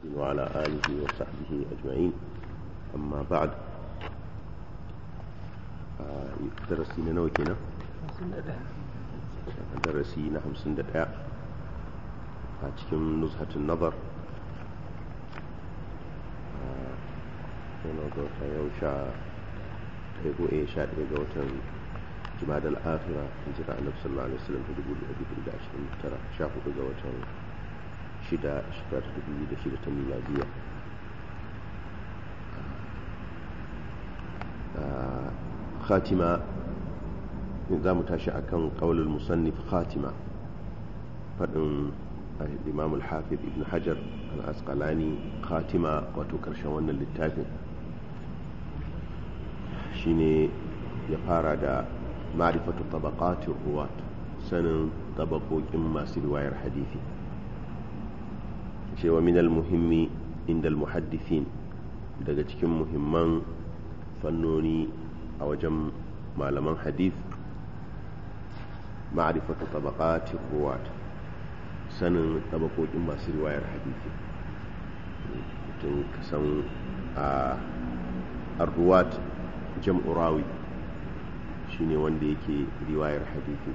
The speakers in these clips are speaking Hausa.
وعلى آله وصحبه أجمعين أما بعد درسي نوي كنا درسي نحن سند a cikin nuzhatun nazar yana ga wata yau sha ɗaya ko ɗaya sha ɗaya ga watan jima'ad al'afira hijira annabi sallallahu alaihi wasallam ta dubu da dubu da ashirin da tara sha hudu ga watan shida shekara ta dubu da shida ta miladiya khatima za mu tashi akan qaulul musannif khatima faɗin الإمام الحافظ ابن حجر الأسقلاني خاتمة وتكرش وانا للتافن شيني يفارى دا معرفة طبقات الرواة سن طبقوا إما رواية الحديث شيء ومن المهم عند المحدثين daga cikin muhimman fannoni a wajen malaman hadith ma'rifatu tabaqati ruwat sanin tabakokin masu riwayar hadisi mutum ka san a arruwat jam'urawi shine wanda yake riwayar hadisi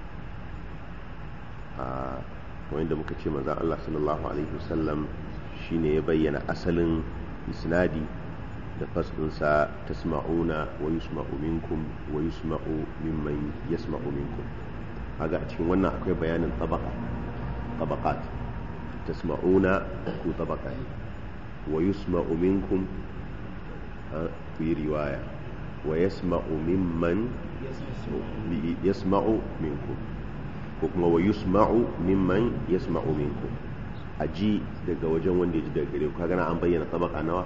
a wanda muka ce maza Allah sallallahu alaihi wasallam shine ya bayyana asalin isnadi da faslinsa tasma'una wa yusma'u minkum wa yusma'u mimman yasma'u minkum haga a cikin wannan akwai bayanin tabaka طبقات تسمعون كو طبقة ويسمع منكم في رواية ويسمع ممن يسمع منكم kuma wa yusma'u mimman yasma'u minkum aji daga wajen wanda ya ji daga gare ku kaga an bayyana tabaka nawa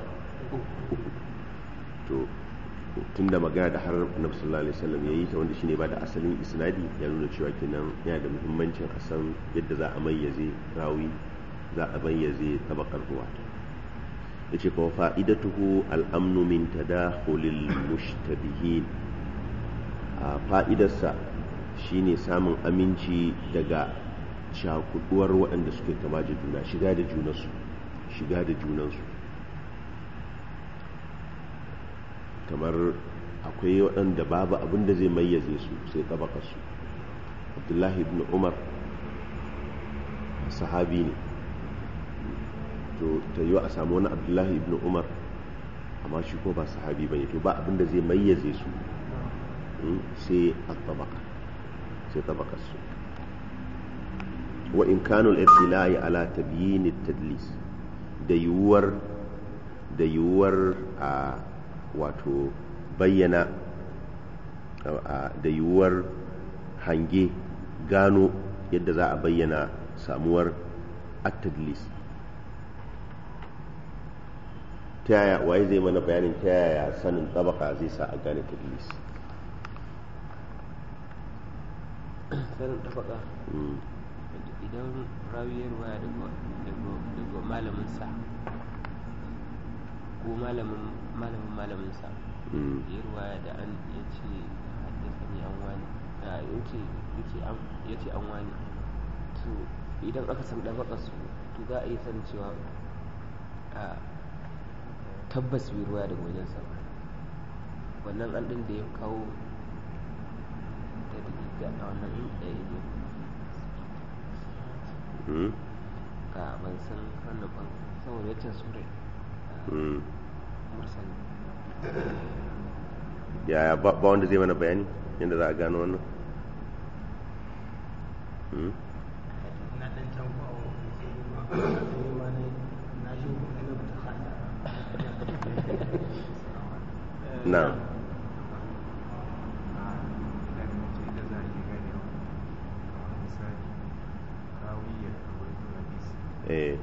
to tunda magana da har annabi sallallahu alaihi wasallam yayi ta wanda shine ba da asalin isnadi ya nuna cewa kenan yana da muhimmancin a san yadda za a mayyaze rawi za a mayyaze tabakar ruwa yace fa fa'idatuhu al-amnu min tadakhulil mushtabihin a fa'idarsa shine samun aminci daga cakuduwar waɗanda suke kama da juna shiga da junansu shiga da junansu kamar akwai waɗanda babu abin da zai mayyaze su sai su abdullahi ibn umar sahabi ne to ta yi a samu wani abdullahi ibn umar amma shi ko ba sahabi ba ne to ba abin da zai mayyaze su sai a tabaka sai su wa in kanu al-ibtila'i ala tabyin at-tadlis da yiwuwar da yiwuwar a wato bayyana da yiwuwar hange gano yadda za a bayyana samuwar attadlis ta yaya waye zai mana bayanin ta yaya sanin tabaka zai sa a gane tadlis sanin tabaka idan rawiyar waya daga malamin sa ko malamin malamin malamin sa ya ruwaya da an ya ce haddasa ne an wani ya ce an wani to idan aka san ɗabaka su to za a yi san cewa a tabbas bai ruwaya daga wajensa wannan an ɗin da ya kawo da da a wannan ɗaya ne ka ban san wannan ban saboda ya ce surai yaya ba wanda zai mana bayani yadda za a gano wannan na eh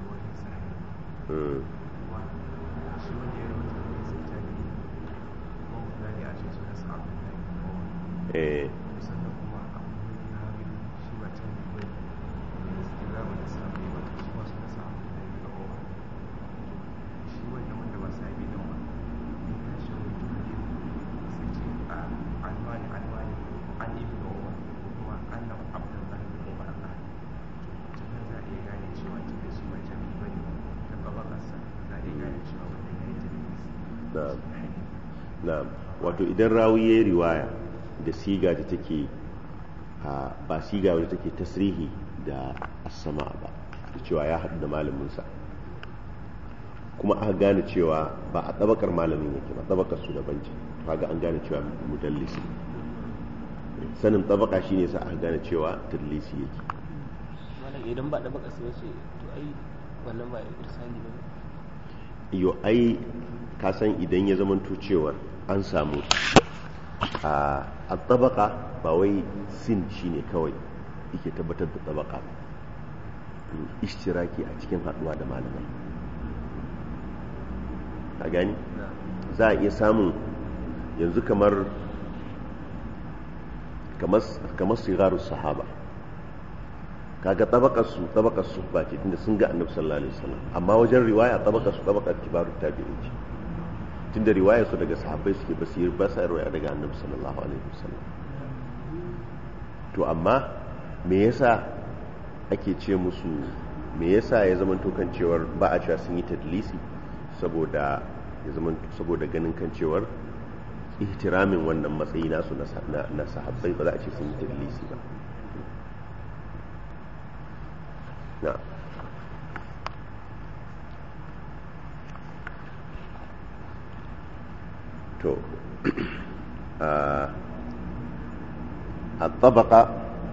eh na'am na'am wato idan rawi ya riwaya da siga da take ba siga wadda take tasrihi da asama ba da cewa ya haɗu da malaminsa kuma aka gane cewa ba a tsabakar malamin yake ba tsabakar su daban ce kaga an gane cewa mudallisi sanin tsabaka shine sa aka gane cewa tadlisi yake malam idan ba tsabaka sai wace to ai wannan ba irsali ba yo ai ka san idan ya zamanto cewar an samu a tsabaka ba wai sin shine kawai yake tabbatar da tsabaka ishtiraki a cikin haduwa da malamai a gani za a iya samun yanzu kamar kamar sigaru sahaba kaga tabakar su tabakar su ba ce tunda sun ga annabi sallallahu alaihi wasallam amma wajen riwaya tabakar su tabakar kibaru tabi'in ce tunda riwayar su daga sahabbai suke basir ba sa riwaya daga annabi sallallahu alaihi wasallam to amma me yasa ake ce musu me yasa ya zama kan cewar ba a cewa sun yi tadlisi saboda ya zama saboda ganin kan cewar ihtiramin wannan matsayi nasu na sahabbai ba za a ce sun yi tadlisi ba na to الطبقة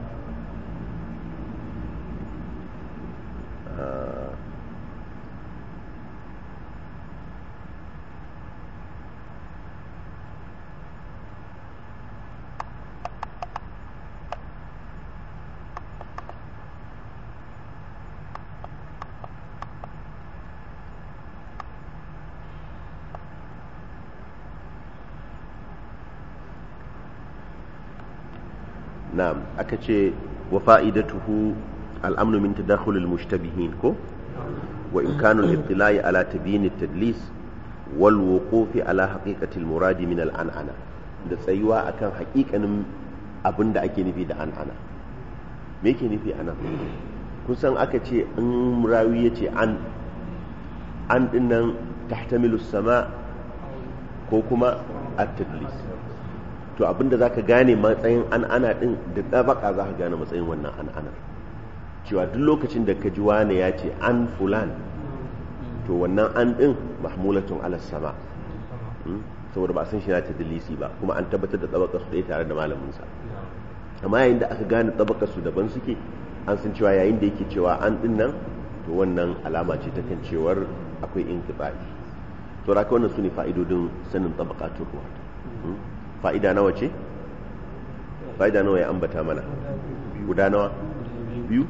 na'am aka ce wa fa'idatuhu al'amnu min tadakhul al-mushtabihin ko wa imkanu al-ittila'i ala tabyin at-tadlis wal wuqufi ala haqiqati al-murad min al-an'ana da tsayuwa akan haƙiƙanin abinda ake nufi da an'ana me yake nufi anan kusan aka ce in rawi yace an an dinnan tahtamilu sama ko kuma at-tadlis to abinda za ka gane matsayin an ana din da ɗabaka za ka gane matsayin wannan an anar cewa duk lokacin da ka ji wane ya ce an fulan to wannan an din mahmulatun ala sama saboda ba san shi na ta dalisi ba kuma an tabbatar da ɗabaka su ɗaya tare da malaminsa amma yayin da aka gane ɗabaka su daban suke an san cewa yayin da yake cewa an din nan to wannan alama ce ta kan cewar akwai inqita'i to raka wannan su ne fa'idodin sanin tabaqatul ruwa fa'ida nawa ce? fa'ida nawa ya ambata mana guda nawa biyu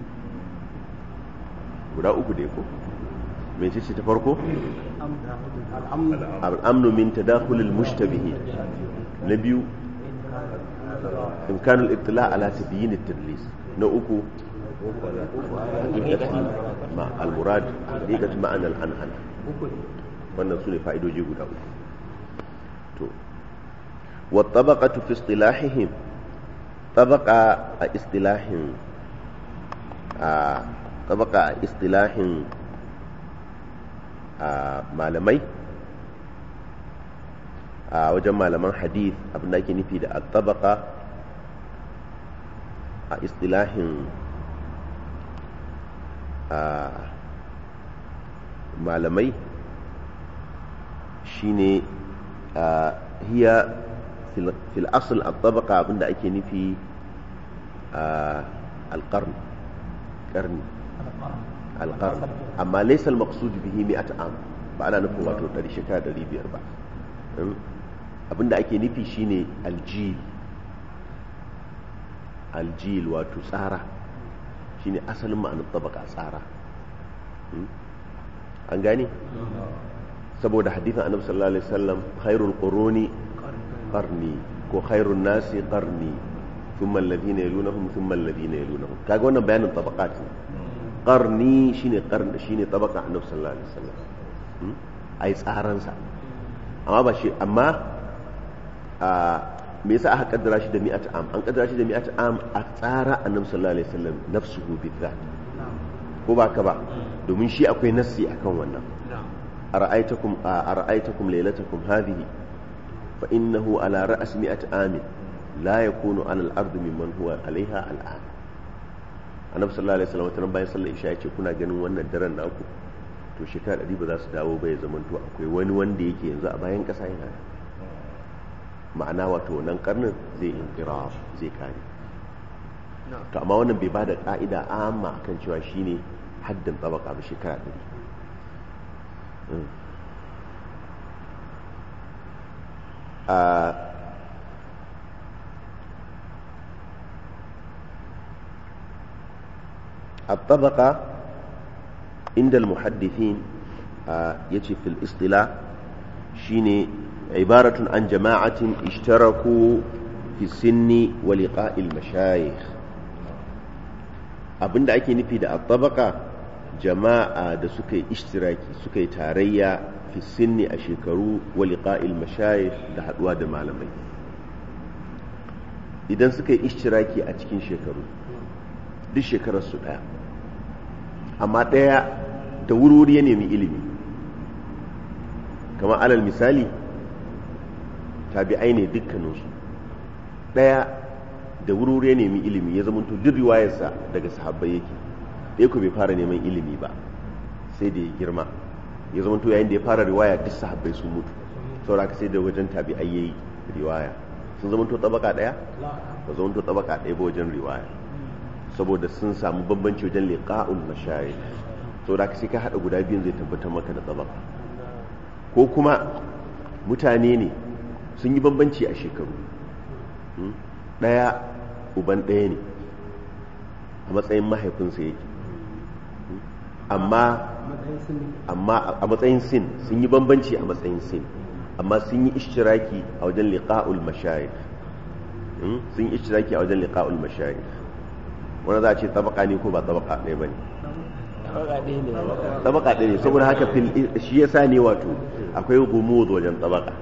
guda uku da ko mai ce ta farko? al'amnu min tadakhulil mushtabihi na biyu imkanul ittila ala tabyin at-tadlis na uku ma al-murad haqiqat ma'ana al-an'ana wannan su ne fa'idoji guda uku to والطبقة في اصطلاحهم طبقة اصطلاح طبقة اصطلاح malamai a wajen malaman hadith abin da ake nufi da tabaka a istilahin malamai shine hiya في الأصل الطبقة عند أكي نفي آه القرن قرن القرن أما ليس المقصود به مئة عام فأنا نفهم واتو تري شكا دري بيربع abinda ake nufi shine aljil aljil wato tsara shine asalin ma'anar tabaka tsara an gane saboda hadithin annabi sallallahu alaihi wasallam khairul quruni qarni ko khairun nasi qarni thumma alladhina yalunahum thumma alladhina yalunahum kaga wannan bayanin tabaqat ne qarni shine qarni shine tabaqa annabi sallallahu alaihi wasallam ai tsaran sa amma ba shi amma a me yasa aka kaddara shi da mi'at am an kaddara shi da mi'at am a tsara annabi sallallahu alaihi wasallam nafsuhu bizat ko ba ka ba domin shi akwai nassi akan wannan أرأيتكم أرأيتكم ليلتكم هذه فإنه على رأس مئة عام لا يكون على الأرض ممن هو عليها الآن annabi sallallahu alaihi wasallam wata bayan sallar isha yace kuna ganin wannan daren naku to shekara ɗari ba za su dawo ba ya zamanto akwai wani wanda yake yanzu a bayan ƙasa yana ma'ana wato wannan karnin zai inkira zai kare to amma wannan bai ba da ƙa'ida amma akan cewa shine haddin tsabaka ba shekara ɗari الطبقة عند المحدثين يجي في الاصطلاح شيني عبارة عن جماعة اشتركوا في السن ولقاء المشايخ abin da ake nufi da attabaka jama'a da suka yi ishtiraki suka yi tarayya fi sinni a shekaru wa liqa'il mashayikh da haduwa da malamai idan suka yi ishtiraki a cikin shekaru duk shekarar su daya amma daya da wuri ya nemi ilimi kamar alal misali tabi'ai ne dukkaninsu daya da wuri ya nemi ilimi ya zama duk riwayarsa daga sahabbai yake ɗaya ku bai fara neman ilimi ba sai da ya girma ya zama yayin da ya fara riwaya duk sahabbai sun mutu saboda ka sai da wajen tabi'ai yayi riwaya sun zama to tabaka daya ba zama to tabaka daya ba wajen riwaya saboda sun samu bambanci wajen liqa'ul mashayikh saboda ka sai ka hada guda biyun zai tabbatar maka da tabaka ko kuma mutane ne sun yi bambanci a shekaru daya uban daya ne a matsayin mahaifinsa yake amma amma a matsayin sin sun yi bambanci a matsayin sin amma sun yi ishtiraki a wajen liqa'ul mashayikh sun yi ishtiraki a wajen liqa'ul mashayikh wanda za a ce tabaka ne ko ba tabaka ɗaya ba ne tabaka ɗaya ne saboda haka shi ya sa ne wato akwai gumuz wajen tabaka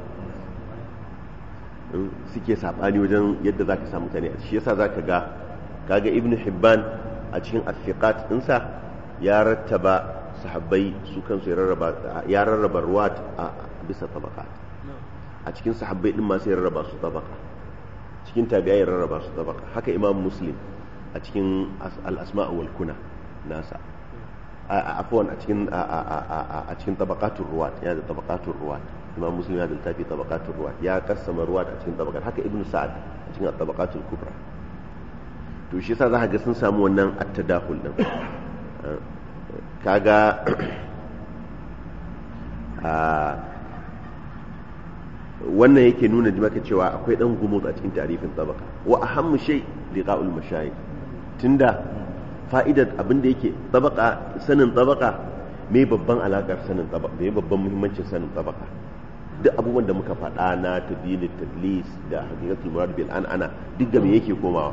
suke saɓani wajen yadda za ka samu mutane shi ya sa za ka ga kaga ibn hibban a cikin afiqat ɗinsa ya rattaba sahabbai su kansu ya rarraba ruwat a bisa tabaka a cikin sahabbai ɗin masu ya rarraba su tabaka cikin tabi'a ya rarraba su tabaka haka imam muslim a cikin al'asma wal kuna nasa afwan a cikin a cikin tabaqatul ruwat ya da tabaqatul ruwat imam muslim ya da littafi tabaqatul ruwat ya kassama ruwat a cikin tabaqat haka ibnu sa'ad a cikin tabaqatul kubra to shi yasa za ga sun samu wannan at-tadakhul din kaga wannan yake nuna maka cewa akwai dan gumuz a cikin tarifin tabaka wa ahammu shay liqa'ul mashayikh tunda fa'idar abin da yake tabaka sanin tabaka me babban alakar sanin tabaka me babban muhimmancin sanin tabaka duk abubuwan da muka faɗa na tadlil tadlis da haqiqatul murad bil an ana duk da me yake komawa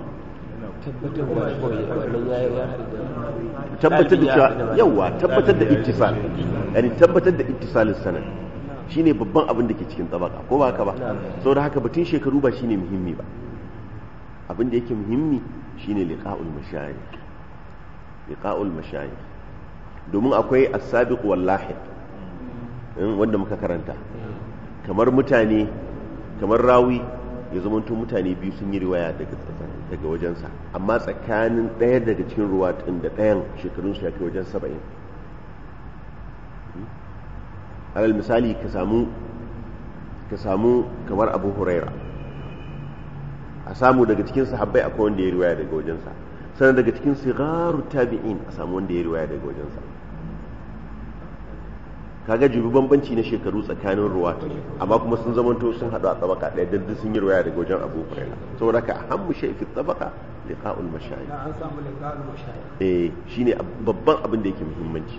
tabbatar da cewa yawa tabbatar da ittisal yani tabbatar da ittisalin sanad shine babban abin da ke cikin tabaka ko ba haka ba saboda haka batun shekaru ba shine muhimmi ba abin da yake muhimmi shine liqa'ul mashayikh liqa'ul mashayikh domin akwai as-sabiq wal lahiq wanda muka karanta kamar mutane kamar rawi ya zamanto mutane biyu sun yi riwaya daga daga wajensa amma tsakanin ɗaya daga cikin ruwa ɗin da ɗayan shekarunsu ya kai wajen saba'in alal misali ka samu ka samu kamar abu huraira a samu daga cikin sahabbai akwai wanda ya riwaya daga wajensa sannan daga cikin sigaru tabi'in a samu wanda ya riwaya daga wajensa kaga jibi bambanci na shekaru tsakanin ruwa amma kuma sun zamanto sun haɗu a tsabaka ɗaya dan sun yi riwaya daga wajen abu huraira saboda ka ahammu shay fi tsabaka liqa'ul mashayikh an samu liqa'ul mashayikh eh shine babban abin da yake muhimmanci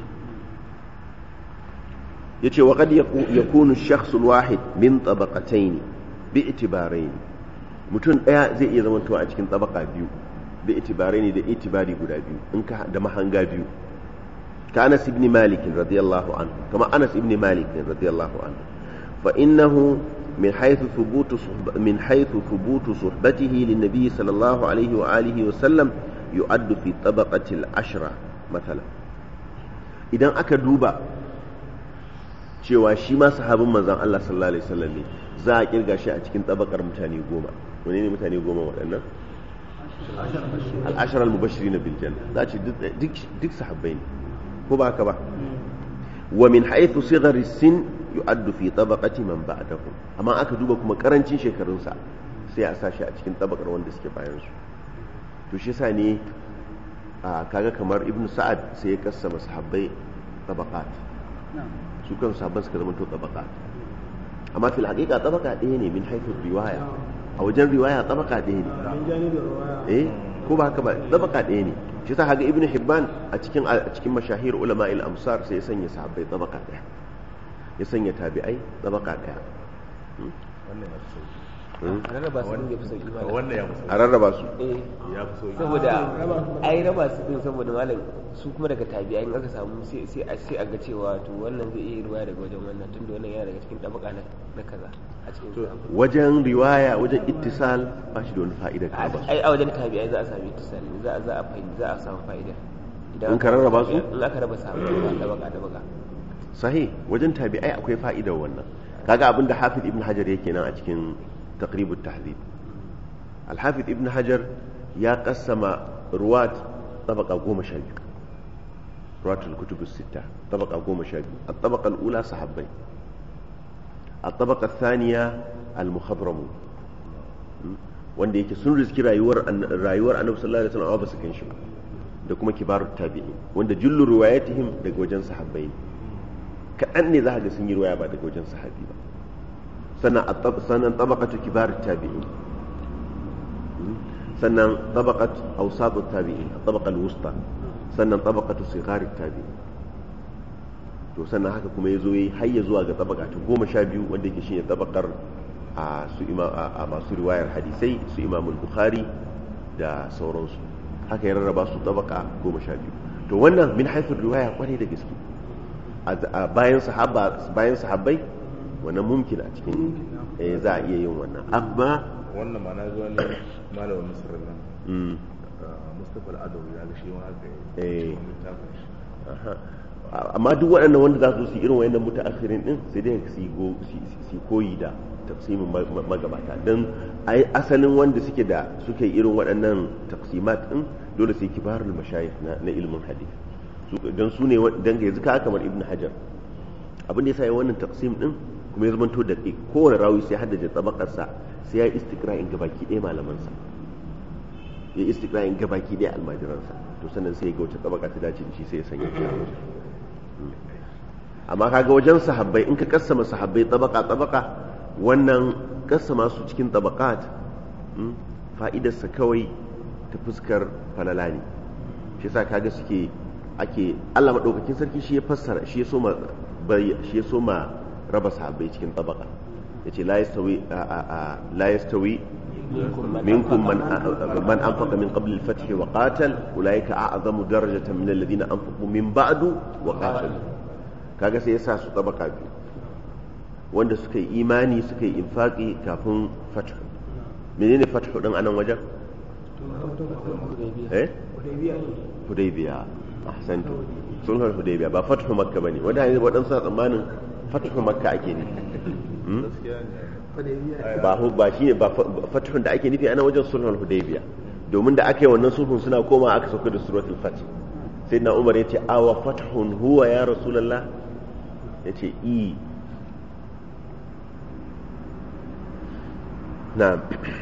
yace wa qad yakunu ash-shakhs al-wahid min tabaqatayn bi itibarayn mutum daya zai iya zama a cikin tabaka biyu bi itibarayn da itibari guda biyu in ka da mahanga biyu ka Anas ibn Malik radiyallahu anhu kama Anas ibn Malik radiyallahu anhu fa innahu من حيث ثبوت صحب من حيث ثبوت صحبته للنبي صلى الله عليه وآله وسلم يؤد في طبقة العشرة مثلا إذا أكدوبا cewa shi ma sahabin manzon Allah sallallahu alaihi wasallam ne za a kirga shi a cikin tabakar mutane goma wani ne mutane goma waɗannan al'ashar al-mubashirin bil janna za a ce duk duk sahabbai ne ko ba haka ba wa min haythu sighari sin yu'addu fi tabaqati man ba'dahu amma aka duba kuma karancin shekarunsa sai a sa shi a cikin tabakar wanda suke bayan su to shi yasa ne a kaga kamar ibnu sa'ad sai ya kassama sahabbai tabaqat su kan sahabban suka zama to tabaqat amma fil haqiqa tabaqa ɗaya ne min haythu riwaya a wajen riwaya tabaqa ɗaya ne min janibin ruwaya eh ko ba haka ba tabaqa ɗaya ne shi yasa haga ibnu hibban a cikin a cikin mashahir ulama al amsar sai ya sanya sahabbai tabaqa ɗaya ya sanya tabi'ai tabaqa ɗaya wannan ya fi sauki Hmm? a rarraba su din ya fi sauki malam wannan ya fi sauki a rarraba su eh ya fi sauki saboda ai raba su din saboda malam su kuma daga tabi'a in aka samu sai sai a sai a ga cewa to wannan zai iya ruwaya daga wajen wannan tunda wannan yana daga cikin tabaka na na kaza a cikin To, sahabbai. wajen riwaya wajen ittisal ba shi da wani fa'ida ka ba ai a wajen tabi'ai za a sami tisali za a za a fahimci za a samu fa'ida In idan ka rarraba su? in aka raba sahabbai ba tabaka tabaka sahih wajen tabi'ai akwai fa'idar wannan kaga abinda hafiz ibn hajar yake nan a cikin taqribut tahdhib al-hafiz ibn hajar ya qassama ruwat tabaqa goma sha biyu ruwatul kutub as-sitta tabaqa goma sha biyu at-tabaqa al-ula sahabbai at-tabaqa ath-thaniya al-mukhadramun wanda yake sun riski rayuwar an- rayuwar annabi sallallahu alaihi wasallam ba su kan shi ba da kuma kibarut tabi'in wanda jullu riwayatihim daga wajen sahabbai ne kaɗan ne za ka ga sun yi ruwaya ba daga wajen sahabi ba sannan a tab- sannan tabaqatu kibar tabi'in sannan tabaqat awsat tabi'in tabaqa al-wusta sannan tabaqatu sighar tabi'in to sannan haka kuma yazo yayi har ya zuwa ga tabaqa ta goma sha biyu wanda yake shine tabaqar a su ima a a masu riwayar hadisai su imam al-bukhari da sauransu haka ya rarraba su tabaqa goma sha biyu to wannan min haythu riwaya kwarai da gaske a bayan sahaba bayan sahabbai wannan mumkin a cikin eh, za a iya yin wannan amma wannan ma na zuwa ne malamin misir nan mm, ah, mustapha al'adawi ya ga shi ma haka ya Eh. cikin littafin shi aha. amma duk waɗannan wanda za su su irin wayannan mutaakhirin din sai dai su yi go- su- su- su koyi da taqsimin ma- ma- magabata dan ai asalin wanda suke da suke irin waɗannan taqsimat din dole sai kibarul mashayikh na, na ilmin hadith su dan su ne wa- dan yanzu ka kamar ibnu hajar abin da yasa ya wannan taqsim din kuma ya zamanto da kowane rawi sai haddace tabakarsa sai ya yi istiqra'in gabaki ɗaya malamansa ya yi istiqra'in gabaki ɗaya almajiransa to sannan sai ya ga wace tabaka ta dace da shi sai ya sanya shi a wajen amma kaga wajen sahabbai in ka kassama sahabbai tabaka tabaka wannan kassama su cikin tabakat mm, fa'idarsa kawai ta fuskar falala ne shi yasa kaga suke ake Allah madaukakin sarki shi ya fassara shi ya soma bai- shi ya soma raba sahabbai cikin tabaka yace la yastawi a- a- a- la yastawi منكم من من انفق من قبل الفتح وقاتل اولئك اعظم درجه من الذين انفقوا من بعد وقاتلوا kaga sai yasa su tabaka biyu wanda suka yi imani suka yi infaqi kafin fathu menene fathu din anan wajen eh hudaybiya ne hudaybiya ahsantu sulhul hudaybiya ba fathu makka bane wanda yanzu wadansu na tsammanin fathu makka ake ne gaskiya ne hudaybiya ba hu ba shine ba fa- fathun da ake nufi ana wajen sulhul hudaybiya domin da aka yi wannan sulhun suna koma aka sauka da suratul fath sai na umar yace awa fathun huwa ya rasulullah yace i na'am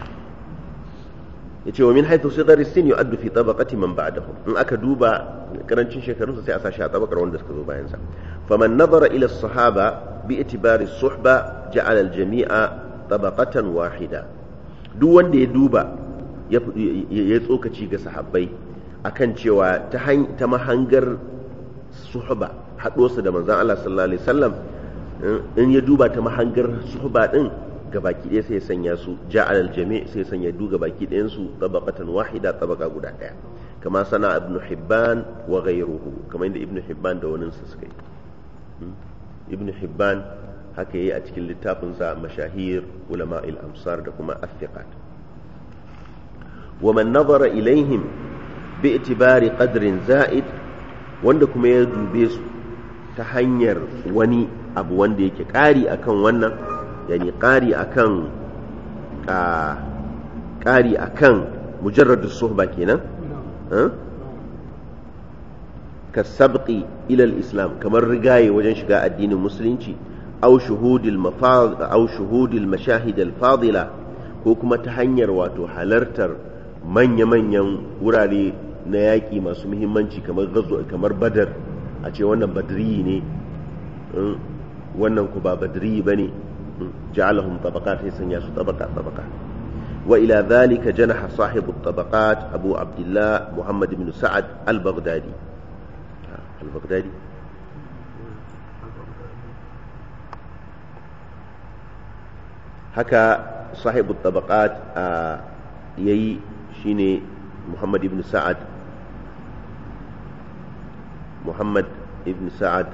yace wa min haythu sidar sin yu'addu fi tabaqati man ba'dahu in aka duba karancin shekarunsa sai a sashi a tabakar wanda suka zo bayan sa faman nazara ila as-sahaba bi itibari as-suhba ja'ala al-jami'a tabaqatan wahida duk wanda ya duba ya ya tsokaci ga sahabbai akan cewa ta han- ta mahangar suhba haɗo su da manzon Allah sallallahu alaihi wasallam in ya duba ta mahangar suhba din gabaki ɗaya sai ya sanya su ja'al al-jami' sai ya sanya du gabaki ɗayan su tabaqatan wahida tabaqa guda ɗaya kama sana ibn hibban wa ghayruhu kamar inda ibn hibban da wani su suka yi Hmm? ibn hibban haka yayi a cikin littafin sa mashahir ulama al-amsar da kuma athiqat wa man nazara ilaihim bi itibari qadrin za'id wanda kuma ya dube su ta hanyar wani abu wanda yake ƙari akan wannan yani ƙari akan a ƙari akan mujarradu suhba kenan eh? ka sabqi ila islam kamar rigaye wajen shiga addinin musulunci aw shuhudil mafad aw shuhudil mashahid al fadila ko kuma ta hanyar wato halartar manya-manyan wurare na yaƙi masu muhimmanci kamar gazo kamar badar a ce wannan badri ne mm, wannan ku ba badri ba ne ja'alahum tabaqat sai sanya su tabaqa tabaqa wa ila dhalika janaha sahibu tabaqat abu abdullah muhammad ibn sa'ad al-baghdadi al-baghdadi haka sahibu tabaqat a yayi shine muhammad ibn sa'ad muhammad ibn sa'ad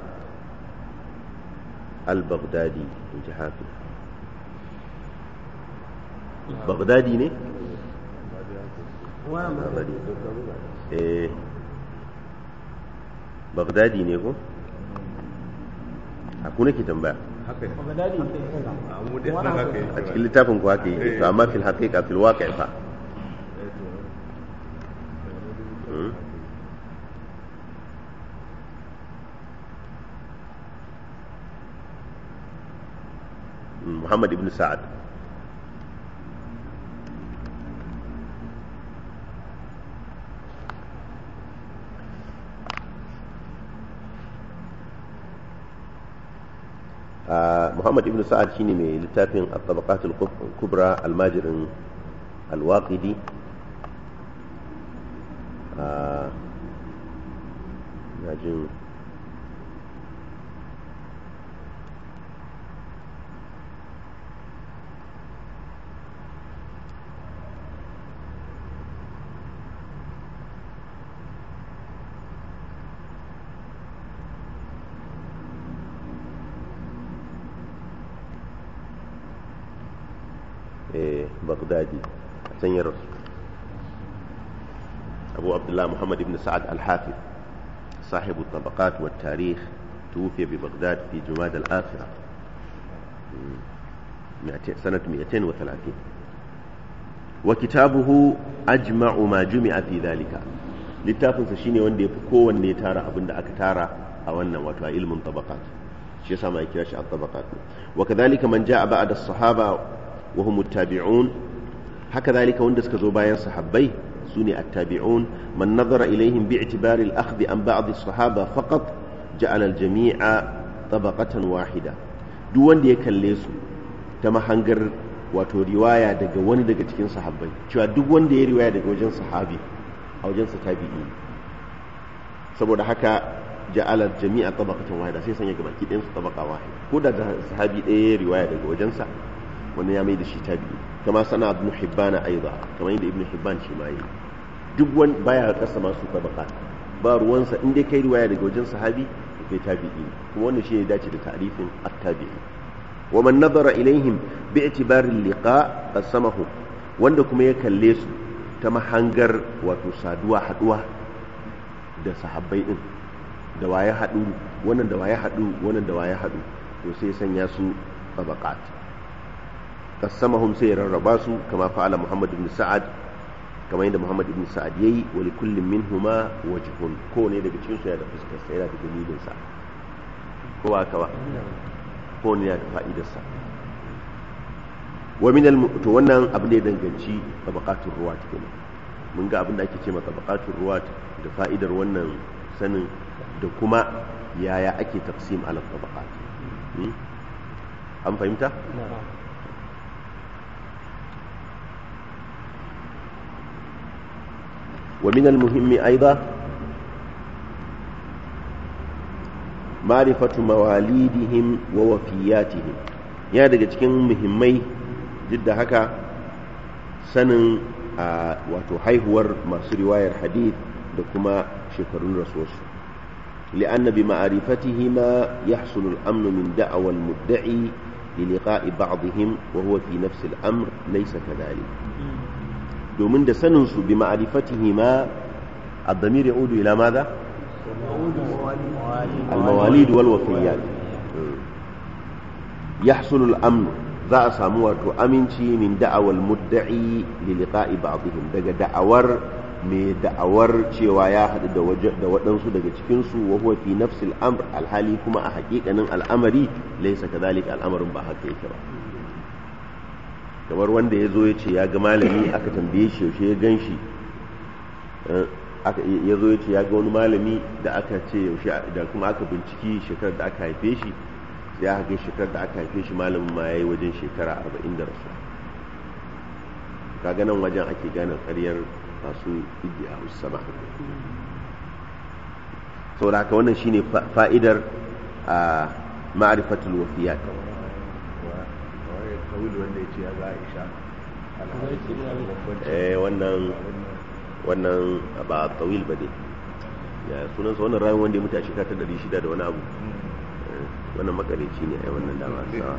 al-baghdadi in ji hafi baghdadi ne? baghdadi eh baghdadi ne ko? a kuna ke tambaya haka ne Bagdadi a mu dai nan haka yi a cikin littafin ku haka yi to amma fil haqiqa fil waqi' fa Hmm? Muhammad ibn Sa'ad Ah, Muhammad ibn Sa'ad shine mai littafin at-tabaqat al-kubra al-majirin al-waqidi Ah, na jin eh, Baghdadi a can ya rasu أبو عبد الله محمد بن سعد الحافظ صاحب الطبقات والتاريخ توفي ببغداد في جماد الآخرة مم. مئتين- سنة 230 وكتابه أجمع ما جمع في ذلك littafinsa shine wanda ya fi kowanne tara abin da aka tara a wannan wato a ilmin tabaqat shi yasa ma ya kira shi at-tabaqat wa kadhalika man jaa ba'da as-sahaba wa hum at-tabi'un haka zalika wanda suka zo bayan sahabbai sune at-tabi'un man nazara ilaihim bi'tibari al-akhdh an ba'd as-sahaba faqat ja'ala al-jami'a tabaqatan wahida duk wanda ya kalle su ta mahangar wato riwaya daga wani daga cikin sahabbai cewa duk wanda ya riwaya daga wajen sahabi a wajensa tabi'i ne saboda haka ja'ala jami'a tabaqatan wahida sai sanya gabaki ɗayan su tabaqa wahida ko da sahabi ɗaya ya riwaya daga wajensa wannan ya mai da shi tabi'i kama sana ibn hibban aiza kamar yadda ibn hibban shi ma yi duk wani baya kasa masu tabaqa ba ruwansa in dai kai riwaya daga wajen sahabi to kai tabi'i ne kuma wannan shi ne dace da ta'rifin at-tabi'i wa man nazara ilaihim bi'tibari al-liqa qasamahu wanda kuma ya kalle su ta mahangar wato saduwa haduwa da sahabbai din da waye hadu wannan da waye hadu wannan da waye hadu to sai sanya su tabaqat qasamahum sai ya rarraba su kama fa'ala Muhammad ibn Sa'ad kamar yadda Muhammad ibn Sa'ad yayi wa li kullin minhuma wajhun ko ne daga cikin su yana da fuskar sa yana da dalilin sa ko ba ka ba ko ne yana da fa'idar sa wa min al to wannan abin da ya danganci tabaqatul ruwat kenan mun ga abin da ake ce ma tabaqatul ruwat da fa'idar wannan sanin da kuma yaya ake taqsim ala tabaqat Hmm? an fahimta ومن المهم أيضا معرفة مواليدهم ووفياتهم ya daga cikin muhimmai duk da haka sanin a wato haihuwar masu riwayar hadith da kuma shekarun rasuwarsu لأن بمعرفته ما يحصل الأمن من دعوى المدعي للقاء بعضهم وهو في نفس الأمر ليس كذلك domin da saninsu bi ma'arifatihi ma الضمير يعود إلى ماذا المواليد والوفيات يحصل الأمن za a samu wato aminci min da'awar mudda'i li liqa'i ba'dihim daga da'awar mai da'awar cewa ya haɗu da waje da waɗansu daga cikin su wa huwa fi nafsil amr alhali kuma a haƙiƙanin al'amari laysa kadhalika al'amarin ba haka yake ba kamar wanda ya zo ya ce ya ga malami aka tambaye shi yaushe ya gan shi ya zo ya ce ya ga wani malami da aka ce yaushe da kuma aka binciki shekarar da aka haife shi sai aka ga shekarar da aka haife shi malamin ma ya yi wajen shekara arba'in da rasu kaga nan wajen ake gane karyar masu iddiya sama saboda haka wannan shine fa'idar a ma'arifatul wafiyat kawil wanda ya ce ya ga aisha eh wannan wannan ba tawil ba dai ya sunansa wannan rayuwar wanda ya mutu a shekara ta 600 da wani abu wannan makareci ne ai wannan dama sa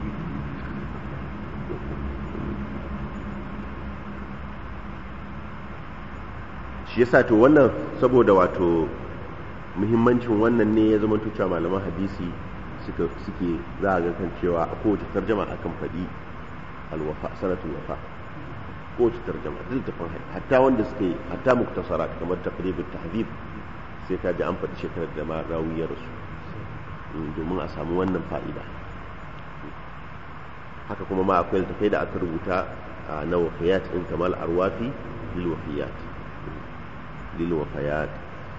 shi yasa to wannan saboda wato muhimmancin wannan ne ya zama cewa malaman hadisi suka suke za a ga kan cewa a kowace tarjama akan faɗi alwafa sanatul wafa kowace tarjama duk tafin hatta wanda suke hatta muktasara kamar taqribut tahdhib sai ka ji an faɗi shekarar da ma rawi ya rasu domin a samu wannan fa'ida haka kuma ma akwai littafai da aka rubuta na wafiyat in kamal arwafi lil wafiyat lil wafayat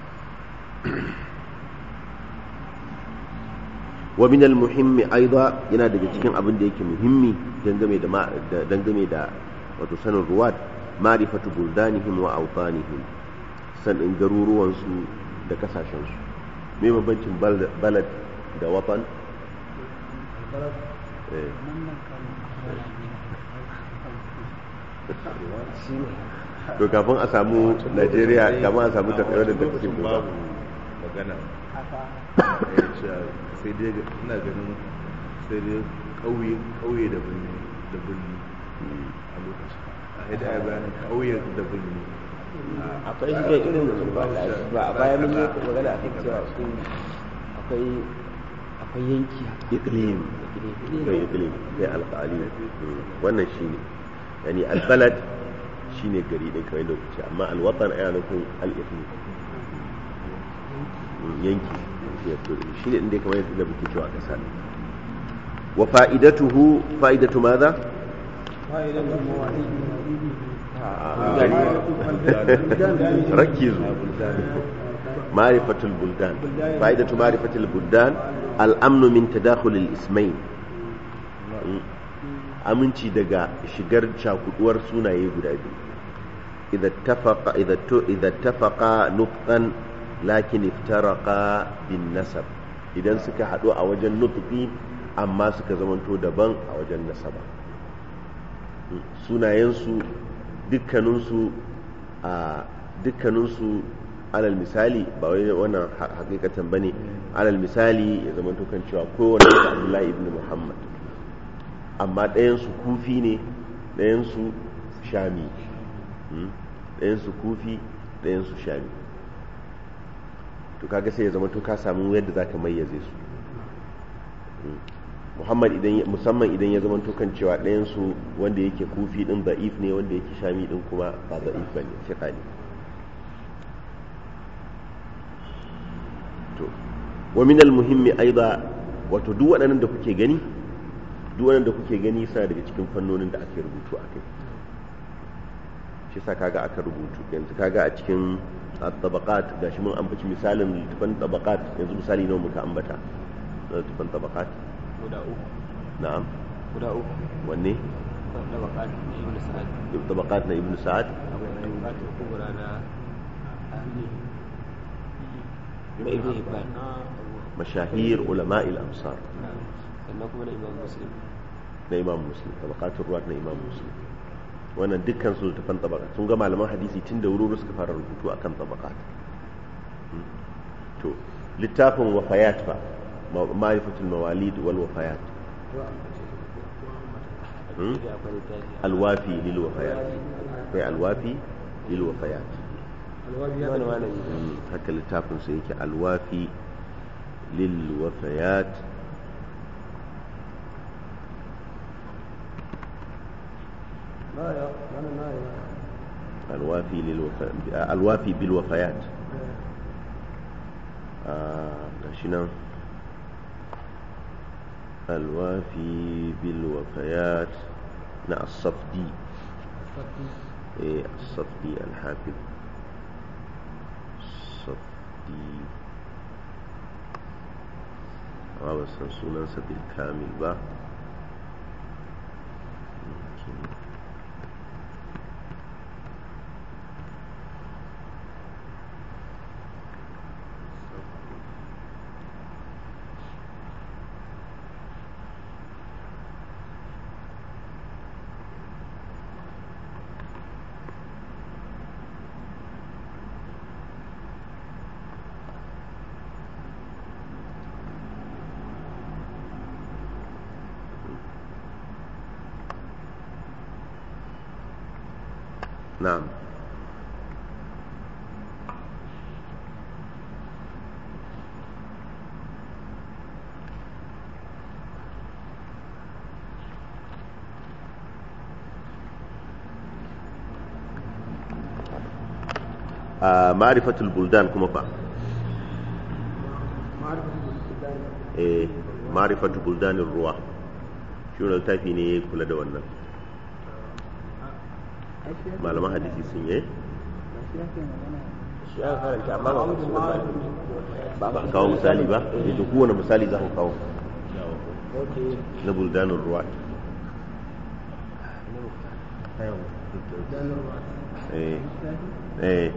wa min al muhimmi aida yana daga cikin abin da yake muhimmi dangane da dangane da wato sanin ruwat ma'rifatu buldanihim wa awtanihim sanin garuruwansu da kasashensu me bambancin balad da watan to kafin a samu najeriya kafin a samu tafiyar da tafiyar babu magana sai dai ina ganin sai dai kauye da birni da birni a lokacin a yadda ya bayanin kauye da birni akwai shi kai irin ba a baya mun yi magana a kan cewa akwai akwai yanki iklim kai iklim kai alƙali wannan shine yani albalad shine gari din kamar da kuce amma alwatan ana nufin al-iklim yanki shine inda kamar yadda muke cewa kasa wa fa'idatuhu fa'idatu madha ركزوا معرفة البلدان فائدة معرفة البلدان الأمن من تداخل الاسمين aminci daga shigar cakuduwar sunaye guda biyu idza tafaqa nutqan lakin iftaraqa bin nasab idan suka hadu a wajen nutqi amma suka zamanto daban a wajen nasaba sunayensu dukkaninsu a dukkaninsu alal misali ba wai wannan hakikatan bane alal misali ya zama kan cewa kowane da Abdullahi ibn Muhammad amma ɗayansu kufi ne ɗayansu shami ɗayansu kufi ɗayansu shami to kaga sai ya zama to ka samu yadda zaka mayyaze su muhammad idan musamman idan ya zama kan cewa ɗayansu wanda yake kufi ɗin da'if ne wanda yake shami ɗin kuma ba da'if ba ne fiƙa ne to wa min muhimmi aiza wato duk waɗannan da kuke gani duk waɗannan da kuke gani suna daga cikin fannonin da ake rubutu a kai shi sa kaga aka rubutu yanzu kaga a cikin tabaqat gashi mun ambaci misalin littafan tabaqat yanzu misali nawa muka ambata na littafan tabaqat guda uku na'am guda uku wanne tabaqat ibn sa'ad tabaqat na ibn sa'ad tabaqat kubra na na ibn hibban mashahir ulama al-amsar sannan kuma na imam muslim na imam muslim tabaqatul ruwat na imam muslim wannan dukkan su littafan tabaqat sun ga malaman hadisi tun da wuri suka fara rubutu akan tabaqat to littafin wafayat fa ma'rifatul mawalid wal wafayat alwafi lil wafayat kai alwafi lil wafayat alwabi ya wani da malami Mm, haka littafin su yake alwafi lil wafayat na ya wani na ya alwafi lil wafa- alwafi bil wafayat آه، gashi nan alwafi bil wafayat na as-safdi eh as-safdi al-hafiz safdi amma ba san sunansa bil kamil ba na'am a ma'rifatul buldan kuma fa eh ma'rifatul buldanir ruwa shi wani littafi ne ya kula da wannan malaman hadisi sun yi shi aka karanta amma ba mutum ba ba ba kawo misali ba da kowane misali za ku kawo na buldanin ruwa eh eh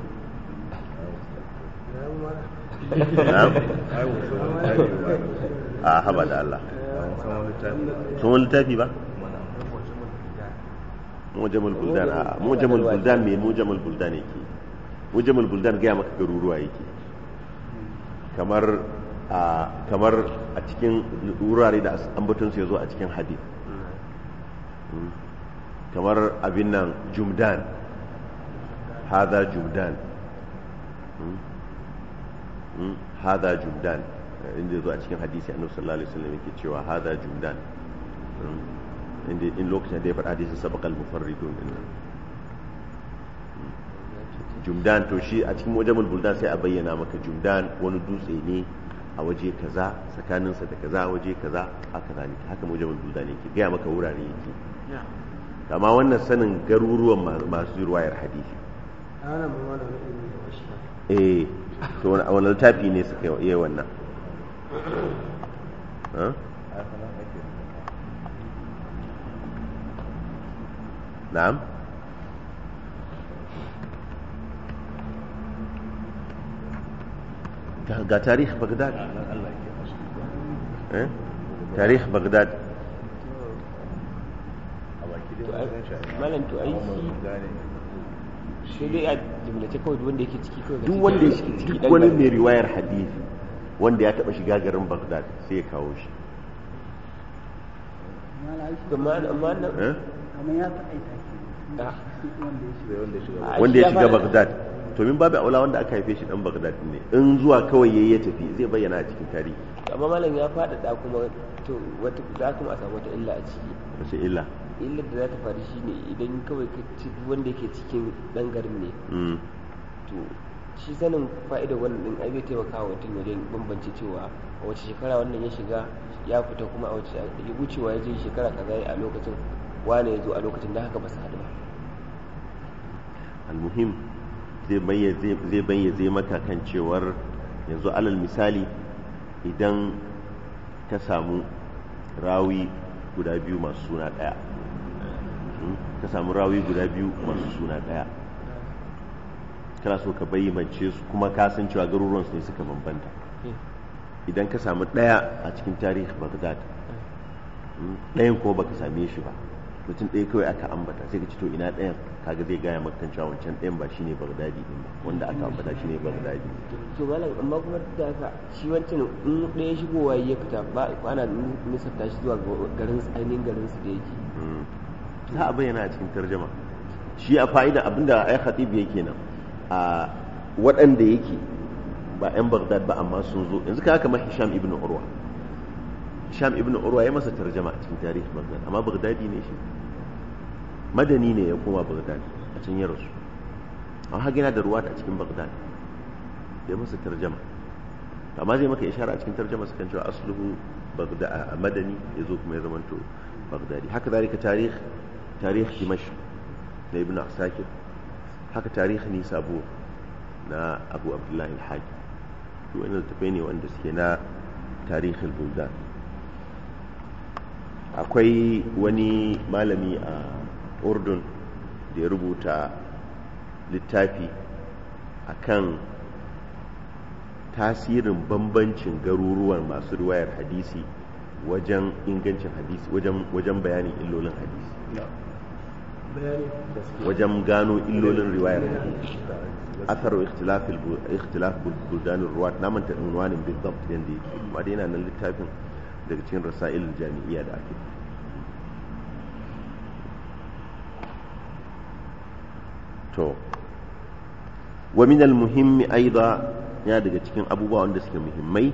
na'am ai wasu wani ba a haba da Allah san wani tafi sun wani littafi ba mana mujamul buldan a mujamul buldan me mujamul buldan yake mujamul buldan gaya maka garuruwa yake kamar a kamar a cikin wurare da ambaton su yazo a cikin hadith Mm. kamar abin nan jumdan hada jumdan Mm. Mm. hada jumdan Eh, inda yazo a cikin hadisi annabi sallallahu alaihi wasallam yake cewa hada jumdan Mm. inda in lokacin da ya faɗa hadisi sabaqal mufarridun din nan Mm. jumdan to shi a cikin wajamul buldan sai a bayyana maka jumdan wani dutse ne a waje kaza tsakaninsa da kaza a waje kaza haka zalika haka wajamul buldan yake gaya maka wurare yake amma wannan sanin garuruwan ma- masu riwayar hadisi ana ma wani wani ilimi da wasu eh to wani wani littafi ne suka yi wannan Ha? ai sanan ake na'am ga ga tarih bagdad nan Allah ke masu eh tarih bagdad a baki dai To ai, mun san shi malam, to ai amma mun shi- gane sai dai a jimlace kawai duk wanda yake ciki kawai duk wanda ya ciki duk dan wani garin. mai riwayar hadisi wanda ya taba shiga garin bagdad sai ya kawo shi amma amma nan eh amma ya taƙaita ke Ah. wanda ya shiga sai wanda ya shiga Ai, wanda shi ya ya shiga fara- bagdad to min babu aula wanda aka haife shi dan bagdad ne in zuwa kawai yayi ya tafi zai bayyana a cikin tarihi amma malam ya faɗaɗa kuma to wata za kuma a samu wata illa a ciki wace illa illar da za ta faru shine idan kawai ka ci duk wanda yake cikin ɗan garin ne mm. to shi sanin fa'idar wannan din ai zai taimaka wa mutum wajen bambance cewa a wace shekara wannan ya shiga ya fita kuma a wace ya wucewa ya je shekara kaza a lokacin wane ya zo a lokacin da haka ba su haɗu ba almuhim zai bayyaze zai bayyaze maka kan cewar yanzu alal misali idan ka samu rawi guda biyu masu suna ɗaya Mm, ka samu rawi guda biyu masu suna ɗaya kana so ka bayyance su kuma ka san cewa garuruwan su ne suka bambanta idan ka samu ɗaya a cikin tarihi bagdad mm, ɗayan kuma baka same shi ba mutum ɗaya kawai aka ambata sai ka ci to ina ɗayan kaga zai gaya maka kan cewa wancan ɗayan ba shine bagdadi din ba wanda aka ambata shine bagdadi to malam amma kuma duk da haka shi wancan in ɗaya shigowa ya fita ba ana nisanta shi zuwa ga garin ainihin garin su da yake Mm. za a bayyana a cikin tarjama shi a fa'ida abinda ai khatib yake nan a waɗanda yake ba 'yan bagdad ba amma sun zo yanzu ka kamar hisham ibn urwa hisham ibn urwa ya masa tarjama a cikin tarihi bagdad amma bagdadi ne shi madani ne ya koma bagdad a can ya rasu amma haka yana da ruwa a cikin bagdad ya masa tarjama amma zai maka ishara a cikin tarjama su kan cewa asluhu bagdad madani ya zo kuma ya zamanto bagdadi haka zalika tarih tarih dimashq na ibn asakir haka tarih nisabur na abu abdullahi al-haji to wannan tafai ne wanda suke na tarihin buldan akwai wani malami a urdun da ya rubuta littafi akan tasirin bambancin garuruwan masu riwayar hadisi wajen ingancin hadisi wajen bayanin illolin hadisi wajen gano illolin riwayar hadisi athar ikhtilaf ikhtilaf buldan ruwat na manta unwanin bidabt yanda yake amma dai yana nan littafin daga cikin rasail jami'iyya da ake to wa min al muhimmi aida yana daga cikin abubuwa wanda suke muhimmai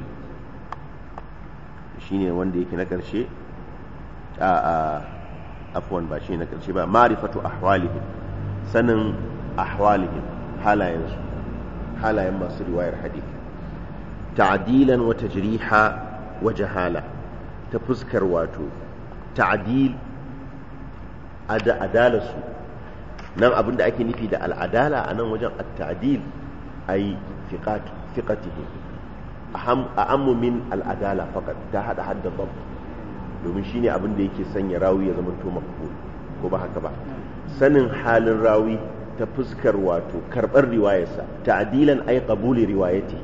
shine wanda yake na karshe a a afwan ba shi na karshe ba ma'rifatu ahwalihim sanin ahwalihim halayensu halayen masu riwayar hadith ta'dilan wa tajriha wa jahala ta fuskar wato ta'dil adalarsu nan abin da ake nufi da al'adala a nan wajen at-ta'dil ay fiqatihi a'ammu min al'adala faqat ta hada hadda dabt domin shine abin da yake sanya rawi ya zama to maqbul ko ba haka ba sanin halin rawi ta fuskar wato karɓar riwayarsa ta'dilan ay qabuli riwayati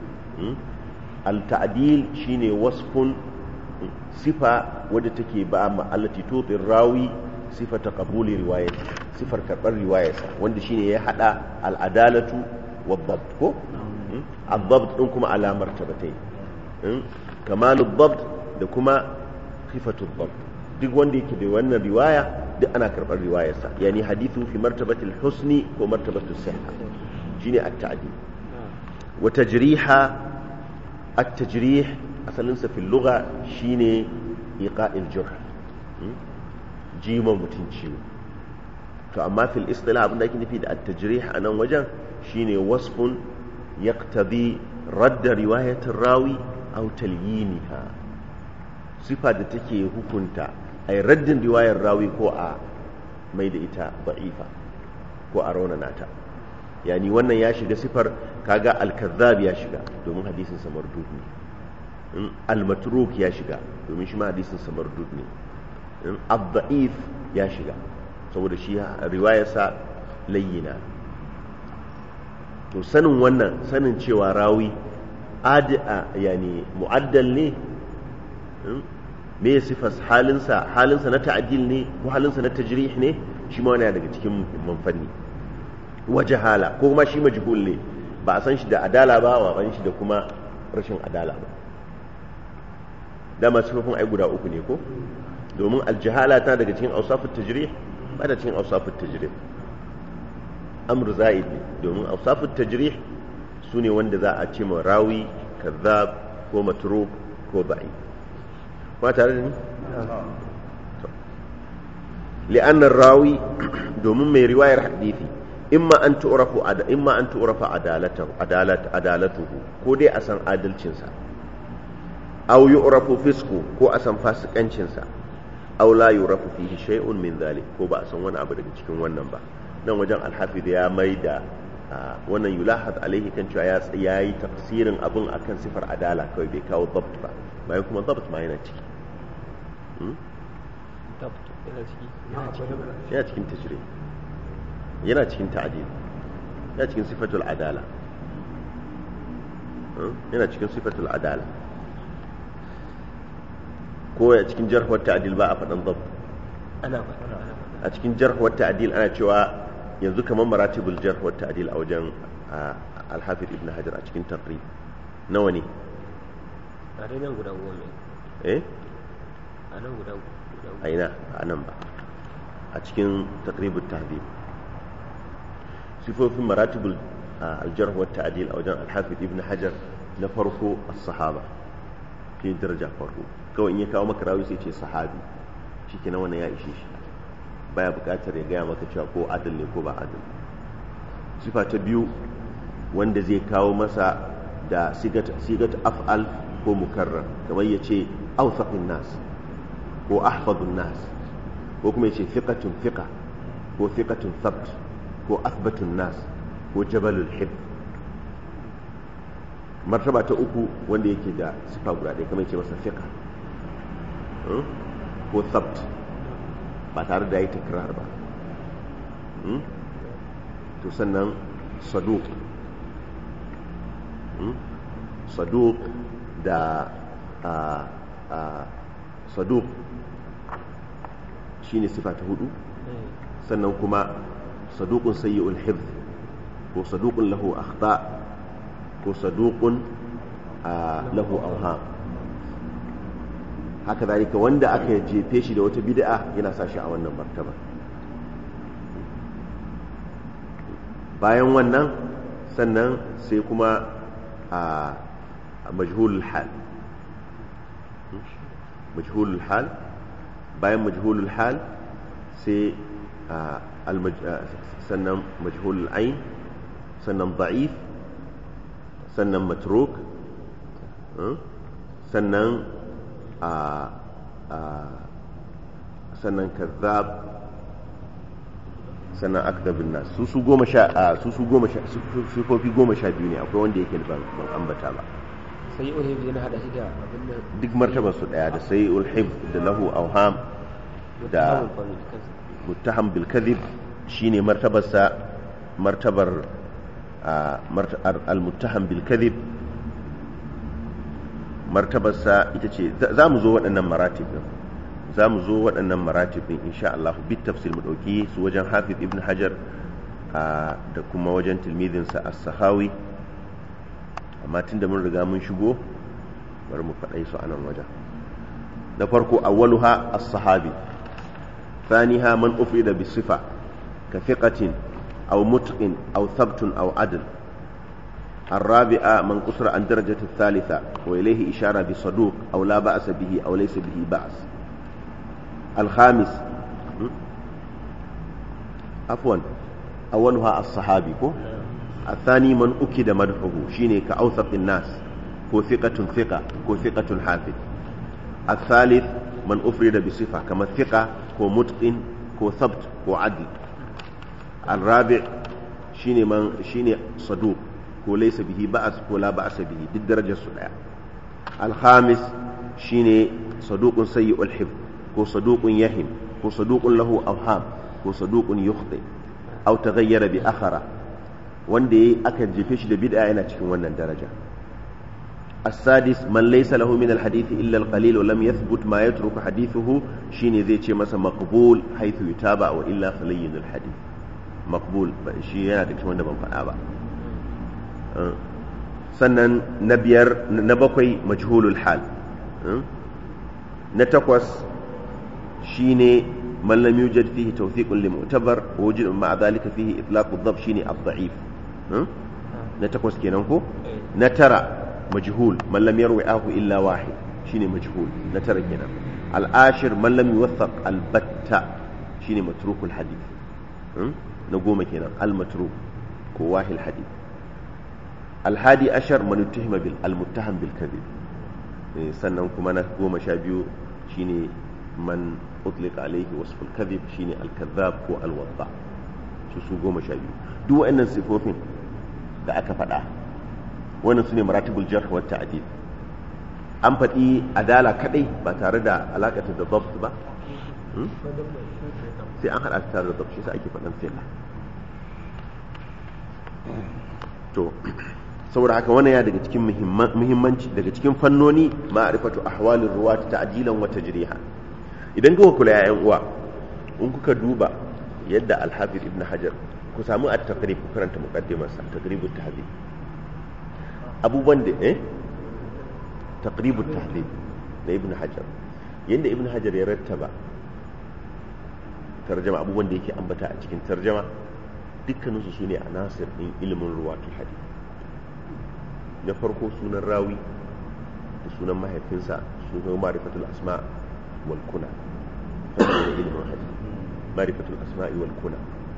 al-ta'dil shine wasfun sifa wadda take ba ma allati tutir rawi sifata qabuli riwayati sifar karɓar riwayarsa wanda shine ya hada al-adalatu wad-dabt ko al-dabt din kuma ala martabatai kamalu dabt da kuma khifatu dabt duk wanda yake da wannan riwaya duk ana karɓar riwayarsa yani hadithu fi martabatil husni ko martabatul sihha shine at-ta'dil wa tajriha at-tajrih asalin sa fil lugha shine iqa'il jurh jima mutun ciwo to amma fil istilah abinda ake nufi da at-tajrih anan wajen shine wasfun yaqtadi radd riwayat rawi aw talyiniha sifa da take hukunta a yi raddin riwayar rawi ko a mai da ita ba'ifa ko a raunana ta yani wannan ya shiga sifar kaga al-kazzab ya shiga domin hadisin sa mardud ne al-matruk ya shiga domin shi ma hadisin sa mardud ne ad-da'if ya shiga saboda shi riwayar sa layyina to sanin wannan sanin cewa rawi adi'a yani mu'addal ne me ya sifas halinsa halinsa na ta'adil ne ko halinsa na tajrih ne shi ma wani daga cikin muhimman fanni wa jahala ko kuma shi majhul ne ba a san shi da adala ba wa ban shi da kuma rashin adala ba dama sifofin ai guda uku ne ko domin aljahala ta daga cikin awsafut tajrih ba da cikin awsafut tajrih amr za'id ne domin awsafut tajrih su ne wanda za a ce ma rawi kazzab ko matruk ko da'if ba tare da ni? li'annar rawi domin mai riwayar hadithi imma an tu'rafu imma an tu'rafa adalatahu adalatuhu ko dai a san adalcinsa aw yu'rafu fisku ko a san fasikancinsa aw la yu'rafu fihi shay'un min dhalik ko ba a san wani abu daga cikin wannan ba nan wajen alhafiz ya mai da wannan yulahad alaihi kan cewa ya yi tafsirin abun akan sifar adala kawai bai kawo dabt ba bayan kuma dabt ma yana ciki yana cikin tajiri yana cikin ta'adil yana cikin sifatul adala yana cikin sifatul adala ko a cikin jarhuwar ta'adil ba a faɗin dabt ana faɗa a cikin jarhuwar ta'adil ana cewa yanzu kamar maratibul jarhuwar ta'adil a wajen alhafiz ibn hajar a cikin taqrib nawa ne a dai nan guda goma eh a nan guda guda a ina a nan ba a cikin taqribut tahdhib sifofin maratibul aljarh wa ta'dil a wajen al-hafiz ibn hajar na farko as-sahaba ke daraja farko kawai in ya kawo maka rawi sai ce sahabi shikenan wannan ya ishe shi baya buƙatar ya gaya maka cewa ko adal ne ko ba adal sifa ta biyu wanda zai kawo masa da sigat af'al ko mukarrar kamar ya ce awsaqin nas ko ahfadun nas ko kuma ya ce fiqatun fiqa ko fiqatun thabt ko athbatun nas ko jabalul hib martaba ta uku wanda yake da sifa guda ɗaya kamar ya ce masa fiqa ko thabt ba tare da ya yi takrar ba to sannan saduk saduk da saduk shi ne sifa ta hudu sannan kuma sadukun sayyi'ul hifz ko sadukun lahu akhta ko sadukun lahu awham haka zalika wanda aka jefe shi da wata bid'a yana sa shi a wannan martaba bayan wannan sannan sai kuma a majhulul hal majhulul hal bayan majhulul hal sai sannan majhulul ain sannan da'if sannan matruk sannan sannan kazzab sannan akdabin nas su su goma sha su su goma sha sufofi goma sha biyu ne akwai wanda yake ban ban ambata ba sai ulhib yana hada shi da abin nan duk martabar su daya da sai ulhib da lahu awham da muttaham bil kadhib shine martabar sa martabar al muttaham bil kadhib martabar sa ita ce za mu zo waɗannan maratib din za mu zo waɗannan maratib din insha Allah bit tafsir mu dauki su wajen Hafiz Ibn Hajar da kuma wajen tilmidinsa as-Sahawi amma tunda mun riga mun shigo bari mu faɗai su a nan wajen na farko awwaluha as-sahabi thaniha man ufida bi sifa ka thiqatin aw mutqin aw thabtun aw adl الرابعة من قصر عن درجة الثالثة وإليه إشارة بصدوق أو لا بأس به أو ليس به بأس الخامس عفوا أولها الصحابي الثاني من أكد مدحه شيني كأوثق الناس كو ثقة ثقة كو ثقة حافظ الثالث من أفرد بصفة كما الثقة كو متقن كو ثبت كو عدل الرابع شيني من شيني صدوق كو ليس به بأس كو لا بأس به دي الدرجة السبعة الخامس شيني صدوق سيء الحفظ كو صدوق يهم كو صدوق له أوهام كو صدوق يخطئ أو تغير بأخره wanda ya aka jefe shi da bid'a yana cikin wannan daraja السادس من ليس له من الحديث إلا القليل ولم يثبت ما يترك حديثه شيني زي شيء مثلا مقبول حيث يتابع وإلا فلين الحديث مقبول شيء yana da cikin wanda ban faɗa ba sannan na biyar na bakwai majhulul hal na takwas shine man lam yujad fihi tawthiqun li mu'tabar wa wujid ma'a dhalika fihi itlaq ad-dhab shine ad-da'if na takwas kenan ko na tara majhul man lam yarwi ahu illa wahid shine majhul na tara kenan al-ashir man lam yuwaththaq al-batta shine matrukul hadith na goma kenan al-matruk ko wahil hadith al-hadi ashar man uttihima bil al-muttaham bil kadhib sannan kuma na goma sha biyu shine man utlika alaihi wasful kadhib shine al-kadhab ko al-wadda su su goma sha biyu duk wa'annan sifofin da aka faɗa wannan su ne maratibul jarh wa ta'dil an faɗi adala kadai ba tare da alakata da dabt ba sai an haɗa tare da dabt shi sa ake faɗan fiqh to saboda haka wannan ya daga cikin muhimmanci daga cikin fannoni ma'rifatu ahwalir ruwat ta'dilan wa tajriha idan kuka kula ya uwa in kuka duba yadda al-hafiz ibn hajar ku samu at-taqrib ku karanta muqaddimar sa taqribut tahdhib abubuwan da eh taqribut tahdhib da ibn hajar yanda ibn hajar ya rattaba tarjama abubuwan da yake ambata a cikin tarjama dukkaninsu su ne a nasir ɗin ilimin ruwatul hadith na farko sunan rawi da sunan mahaifinsa sunan marifatul asma wal kuna fanni na ilimin hadith marifatul asma'i wal kuna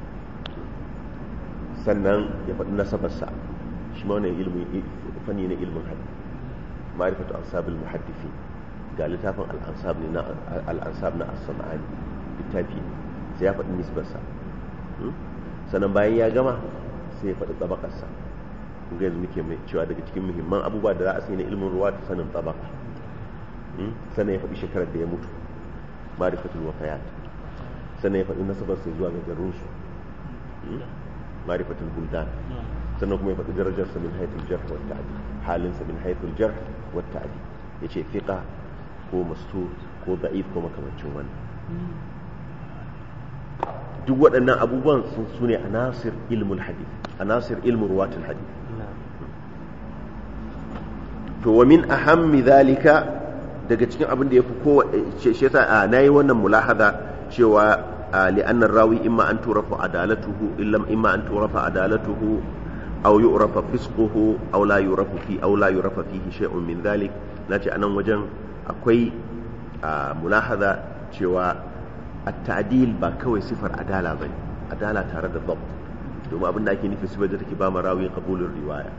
sannan ya faɗi nasabarsa shi ma wannan ilimin fanni na ilimin hadith marifatu ansabul muhaddisi ga littafin al-ansab ne na al-ansab na as-sam'ani littafi ne sai ya faɗi nisbarsa sannan bayan ya gama sai ya faɗi tsabakarsa kun ga yanzu muke mai cewa daga cikin muhimman abubuwa da za a sai na ilimin ruwa ta sanin tsabaka sannan ya faɗi shekarar da ya mutu marifatul wafayat sannan ya faɗi nasabarsa zuwa ga garinsu marifatul buldan sannan kuma ya faɗi darajarsa min haithul jarh wa ta'di halinsa min haithul jarh wa ta'di yace fiqa ko mastur ko da'if ko makamancin wannan duk waɗannan abubuwan sun sune anasir ilmul hadith anasir ilmu ruwatul hadith to wa min ahammi zalika daga cikin abin da yafi kowa shi yasa nayi wannan mulahada cewa li'anna rawi imma an turafa adalatuhu illam imma an turafa adalatuhu aw yu'rafa fisquhu aw la yurafu fi aw la yurafa fihi shay'un min dhalik nace anan wajen akwai mulahada cewa at-ta'dil ba kawai sifar adala bane adala tare da dhabt domin abin da ake nufi sifar da take ba ma rawi qabulur riwaya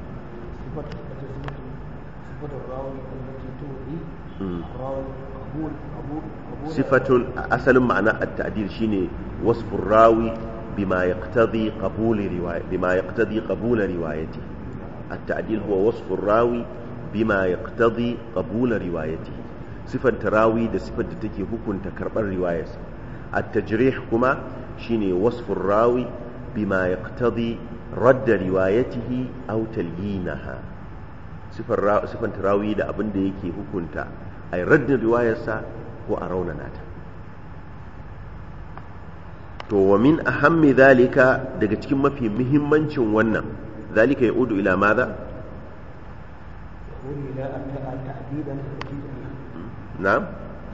sifatun asalin ma'ana at-ta'dil shine wasfur rawi bima yaqtadi qabul riwaya bima yaqtadi qabul riwayati at-ta'dil huwa wasfur rawi bima yaqtadi qabul riwayati sifan tarawi da sifar da take hukunta karbar riwayarsa at-tajrih kuma shine wasfur rawi bima yaqtadi radd riwayatihi aw talyinaha sifar sifan tarawi da abin da yake hukunta ay raddin riwayarsa ko a raunana ta to wa min ahammi zalika daga cikin mafi muhimmancin wannan zalika ya udu ila maza na'am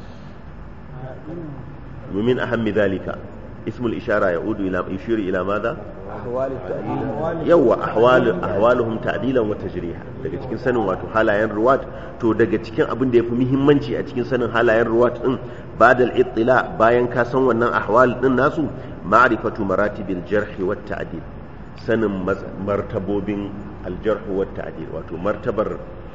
ومن أهم ذلك اسم الإشارة يعود إلى يشير إلى ماذا؟ أحوال التأديل يوا أحوال أحوالهم تعديلا وتجريحا daga cikin sanin wato halayen ruwat to daga cikin abin da yafi muhimmanci a cikin sanin halayen ruwat din ba'da al-ittila bayan ka san wannan ahwal din nasu ma'rifatu maratibil jarh wa ta'dil sanin martabobin al-jarh wa ta'dil wato martabar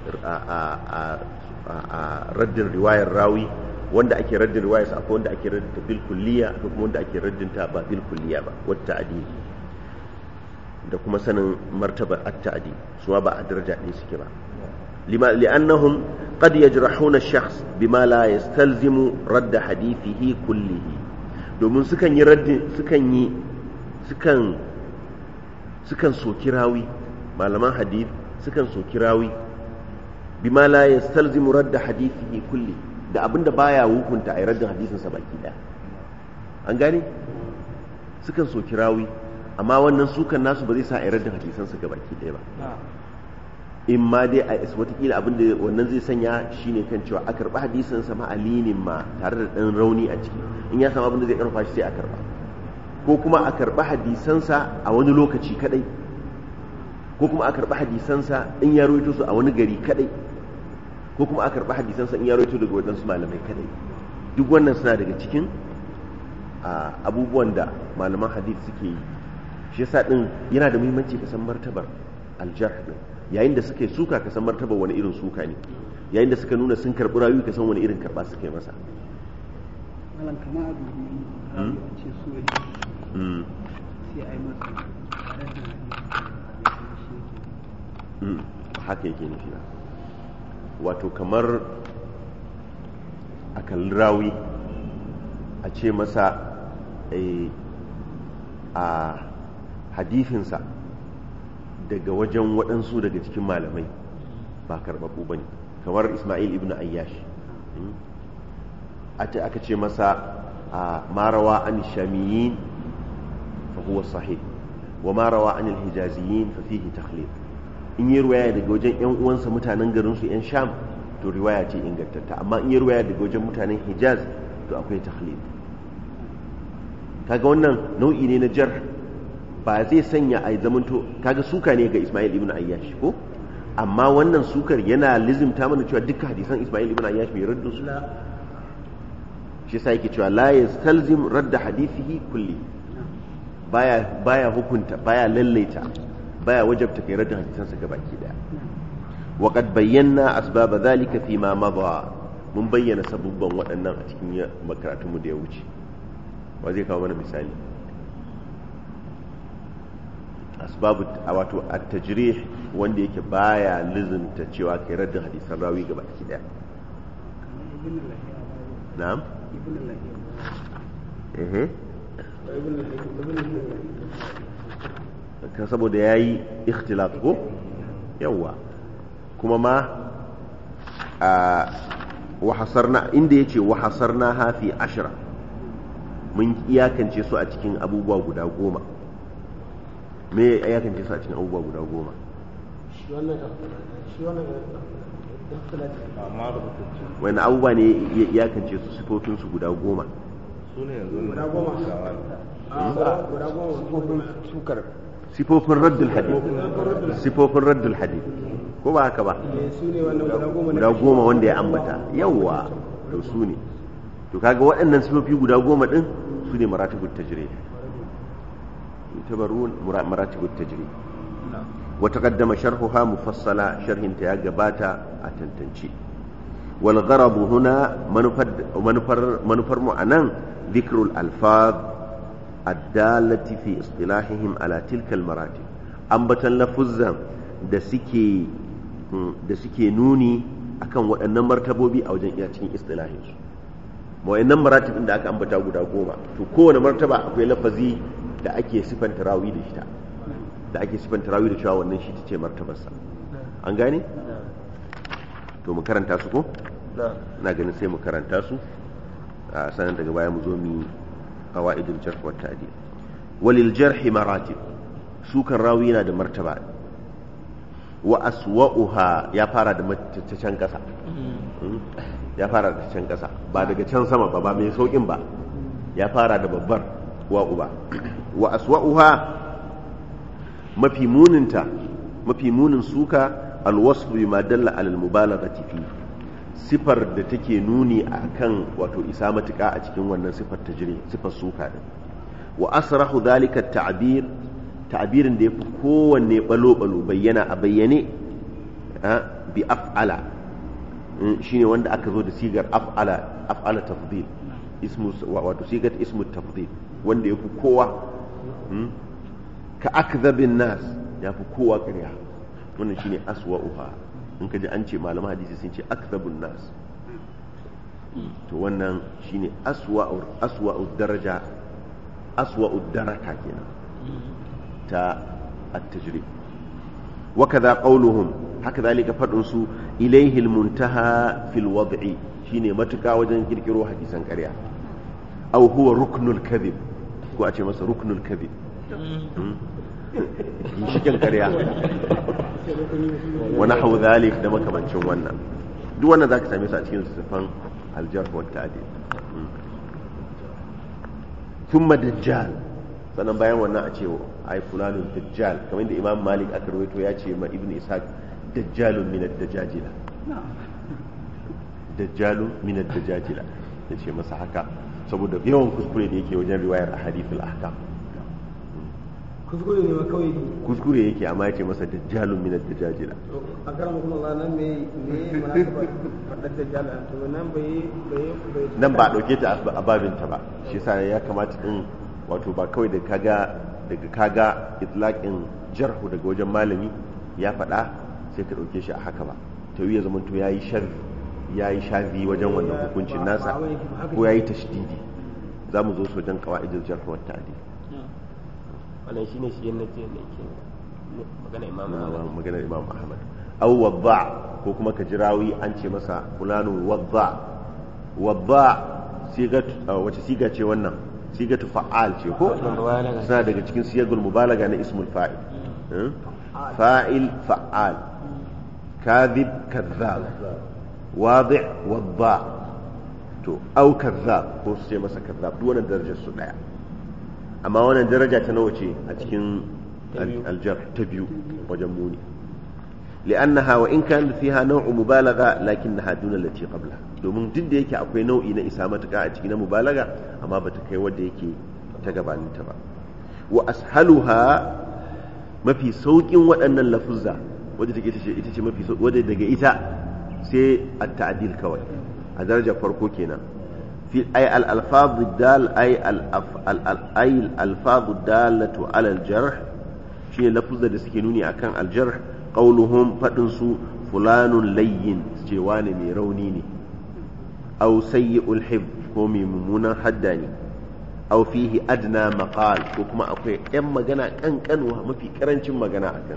a raddin riwayar rawi wanda ake raddin riwayar sa akwai wanda ake raddin bil kulliya akwai kuma wanda ake raddin ta ba bil kulliya ba wa ta'dil da kuma sanin martabar at-ta'dil su ba a daraja ɗaya suke ba lima li'annahum qad yajrahuna ash-shakhs bima la yastalzimu radd hadithihi kullihi domin sukan yi raddin sukan yi sukan sukan soki rawi malaman hadith sukan soki rawi bima la yastalzimu radd hadithihi kulli da abinda baya hukunta a raddin hadisin sa baki daya an gane sukan soki rawi amma wannan sukan nasu ba zai sa a raddin hadisan su baki daya ba in ma dai a isa watakila abinda wannan zai sanya shine kan cewa a karba hadisin sa ma alinin ma tare da dan rauni a ciki in ya samu abinda zai karfa shi sai a karba ko kuma a karba hadisansa a wani lokaci kadai ko kuma a karba hadisansa in ya rawaito su a wani gari kadai ko kuma a karɓi hadisansa in ya rawaito daga waɗansu malamai kadai duk wannan suna daga cikin abubuwan da malaman hadith suke yi shi yasa din yana da muhimmanci ka san martabar aljarh din yayin da suka yi suka ka san martabar wani irin suka ne yayin da suka nuna sun karɓi rayu ka san wani irin karɓa suka yi masa malam kama abu ne a ce so ya sai a yi masa haka yake nufi ba wato kamar a kalli rawi a ce masa a hadifinsa daga wajen waɗansu daga cikin malamai ba karɓaɓɓu ba ne kamar ismail ibn ayyash aka ce masa a marawa an shamiyin fa huwa sahih wa marawa an hijaziyin fa fihi takhlid in yi ruwaya daga wajen yan uwansa mutanen garin su yan sham to riwaya ce ingantatta amma in yi ruwaya daga wajen mutanen hijaz to akwai tahlil kaga wannan nau'i ne na jar ba zai sanya a zamanto kaga suka ne ga Ismail ibn Ayyash ko amma wannan sukar yana lizimta mana cewa dukkan hadisan Ismail ibn Ayyash mai raddu su shi yasa yake cewa la yastalzim radda hadithihi kulli baya baya hukunta baya lallaita baya wajabta kai radda hadisansa gabaki daya wa qad bayyana asbab dhalika fi ma madha mun bayyana sabubban waɗannan a cikin makaratunmu da ya wuce wa zai kawo mana misali asbabu wato at-tajrih wanda yake baya lizinta cewa kai raddin hadisan rawi gaba ki daya na'am eh kan saboda yayi ikhtilaf ko yawa kuma ma a wahasarna inda yace wahasarna hafi ashra mun iyakance su a cikin abubuwa guda goma me ya iyakance su a cikin abubuwa guda goma wani abubuwa ne ya iyakance su sifofin su guda goma su ne yanzu guda goma guda goma sukar sifofin raddul hadith sifofin raddul hadith ko ba haka ba su ne wannan guda goma guda goma wanda ya ambata yawwa to su ne to kaga waɗannan sifofi guda goma din su ne maratibut tajrih tabarun maratibut tajrih wa taqaddama sharhuha mufassala sharhin ta ya gabata a tantance wal gharab huna manufar manufar manufar mu anan dhikrul alfaz addalati fi istilahihim ala tilka almaratib ambatan lafuzzan da suke da suke nuni akan waɗannan martabobi a wajen iya cikin istilahinsu waɗannan maratibin da aka ambata guda goma to kowane martaba akwai lafazi da ake sifanta rawi da shi da ake sifanta rawi da cewa wannan shi ta ce martabarsa an gane to mu karanta su ko na ganin sai mu karanta su a sanar daga baya mu zo mu qawaidul jarh wa ta'dil walil jarh maratib su kan rawi yana da martaba wa aswa'uha ya fara da ta can kasa ya fara da can kasa ba daga can sama ba ba mai saukin ba ya fara da babbar wa uba wa aswa'uha mafi muninta mafi munin suka alwasfu bima dalla ala almubalaghati fi sifar da take nuni akan wato isa matuka a cikin wannan sifar tajri sifar suka din wa asrahu dhalika at-ta'bir ta'birin da yafi kowanne balo balo bayyana a bayyane bi af'ala shine wanda aka zo da sigar af'ala af'ala tafdil ismu wato sigar ismu tafdil wanda yafi kowa ka akdhabin nas yafi kowa ƙarya wannan shine aswa'uha in ka ji an ce malaman hadisi sun ce akdhabun nas to wannan shine aswa'u aswa'u daraja aswa'u daraka kenan ta at-tajrib wa kadha qawluhum haka zalika fadin su ilayhi al-muntaha fil wad'i shine matuka wajen kirkiro hadisan ƙarya aw huwa ruknul kadhib ko a ce masa ruknul kadhib ginshikin ƙarya wa nahwu dhalik da makamancin wannan duk wannan zaka same su a cikin sifan al-jarh wa ta'dil thumma dajjal sannan bayan wannan a ce ai fulanun dajjal kamar da imam malik aka rawaito ya ce ma ibn ishaq dajjalun min ad-dajajila dajjalun min ad-dajajila ya ce masa haka saboda yawan kuskure da yake wajen riwayar ahadithul ahkam kuskure ne ma kawai kuskure yake amma ya ce masa dajjalun min ad-dajajila a karan kuma Allah nan me me munasaba fadar dajjal to nan bai bai bai nan ba dauke ta a babinta ba shi yasa ya kamata din wato ba kawai da kaga daga kaga itlaqin jarhu daga wajen malami ya faɗa sai ka ɗauke shi a haka ba ta ya zama to yayi shar yayi shazi wajen wannan hukuncin nasa ko yayi tashdidi za mu zo su wajen qawaidul jarh wa ta'dil wannan shine shi yana ce ne ke magana imam Ahmad magana imam ahmad aw wadda ko kuma ka jirawi an ce masa fulanun wadda wadda sigat wace siga ce wannan sigatu fa'al ce ko suna daga cikin siyagul mubalaga na ismul fa'il fa'il fa'al kadhib kadhab wadi' wadda to au kadhab ko su ce masa kadhab duk wannan darajar su daya amma wannan daraja ta nawa ce a cikin aljar ta biyu wajen muni li'annaha wa in kan fiha naw'u mubalagha lakinnaha duna allati qabla domin duk da yake akwai nau'i na isa matuka a cikin na mubalaga amma bata kai wanda yake ta gabanin ta ba wa ashaluha mafi saukin waɗannan lafuzza wadda take ita ce mafi wadda daga ita sai at-ta'dil kawai a darajar farko kenan في أي الألفاظ الدال أي الأف... ال... ال... أي الألفاظ الدالة على الجرح شيء لفظ دسكنوني أكان الجرح قولهم فتنسو فلان لين جوان ميرونيني أو سيء الحفظ قومي ممونا حداني أو فيه أدنى مقال وكما أقول إما جنا كان كان ما في كرنش ما جنا أكان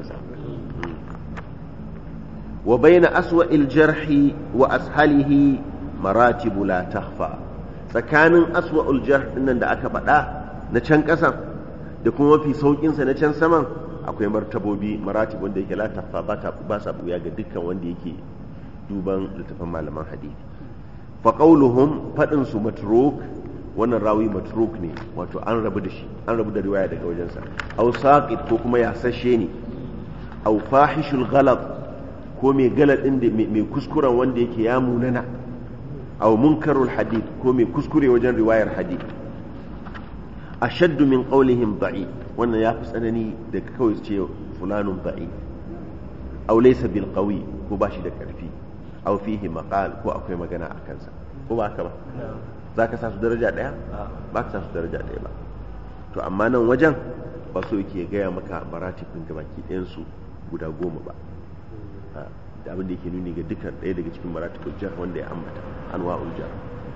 وبين أسوأ الجرح وأسهله مراتب لا تخفى tsakanin aswa'ul jar dinnan da aka faɗa na can ƙasan da kuma mafi sauƙinsa na can saman akwai martabobi maratib wanda yake la tafa ba sa buya ga dukkan wanda yake duban littafin malaman hadisi fa qauluhum fadin su matruk wannan rawi matruk ne wato an rabu da shi an rabu da riwaya daga wajensa aw saqit ko kuma ya sashe ne aw fahishul ghalat ko mai galadin da mai kuskuren wanda yake ya munana aw munkarul hadith ko mai kuskure wajen riwayar hadith ashaddu min qawlihim da'i wannan ya fi tsanani da kawai ce fulanun da'i aw laysa bil qawi ko ba shi da karfi aw fihi maqal ko akwai magana a kansa ko ba haka ba za ka sa su daraja daya ba ka sa su daraja daya ba to amma nan wajen ba so yake gaya maka maratibin gabaki ɗayan su guda goma ba da abin da yake nuni ga dukkan ɗaya daga cikin maratibul jar wanda ya ambata anwa'ul jar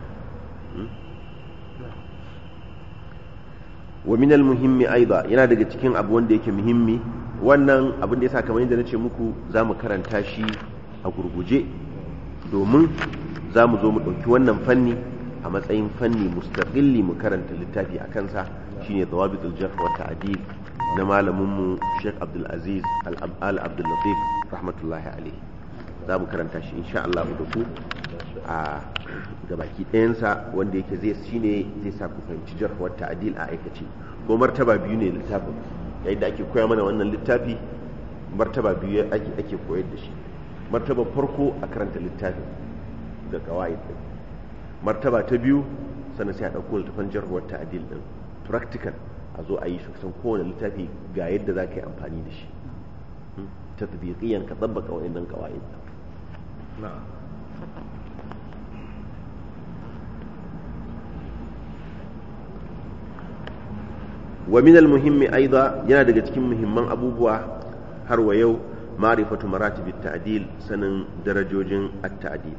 wa min muhimmi aida yana daga cikin abu wanda yake muhimmi wannan abin da yasa kamar yadda nace muku za mu karanta shi a gurguje domin za mu zo mu ɗauki wannan fanni a matsayin fanni mustaqilli mu karanta littafi a kansa shine dawabitul jarh wa ta'dil na malamin mu Sheikh Abdul Aziz Al Abdul Latif rahmatullahi alaihi za mu karanta shi insha Allah da ku a gabaki ɗayansa wanda yake zai shine zai sa ku fahimci jarh wa ta'dil a aikace ko martaba biyu ne littafin yayin da ake koya mana wannan littafi martaba biyu ake ake koyar da shi martaba farko a karanta littafin da qawaid din martaba ta biyu sannan sai a ɗauko littafin jarh wa ta'dil din practical a zo a yi shi kusan kowane littafi ga yadda za ka yi amfani da shi tatbiqiyan ka tsabbaka wa'annan qawaid na'am wa min al-muhimmi aida yana daga cikin muhimman abubuwa har wa yau ma'rifatu maratib at-ta'dil sanin darajojin at-ta'dil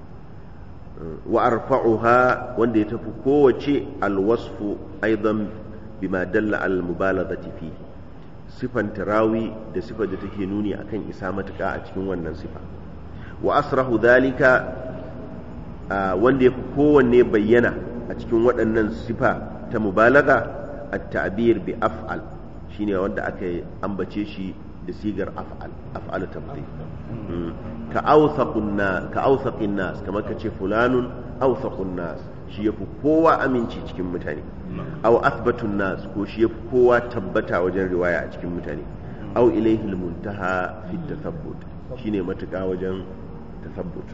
wa arfa'uha wanda ya tafi kowace al-wasfu aidan bima dalla al-mubalaghati fi sifan tarawi da sifar da take nuni akan isa matuka a cikin wannan sifa wa asrahu dhalika wanda ya fi kowanne bayyana a cikin waɗannan sifa ta mubalaga التعبير بأفعل شيني wanda aka ambace shi da sigar af'al af'al tabdil ka awthaqun nas ka awthaqin nas kamar ka ce fulanun awthaqun nas shi yafi kowa aminci cikin mutane aw athbatun nas ko shi yafi kowa tabbata wajen riwaya a cikin mutane aw ilayhi almuntaha fi tathabbut shine matuƙa wajen tathabbut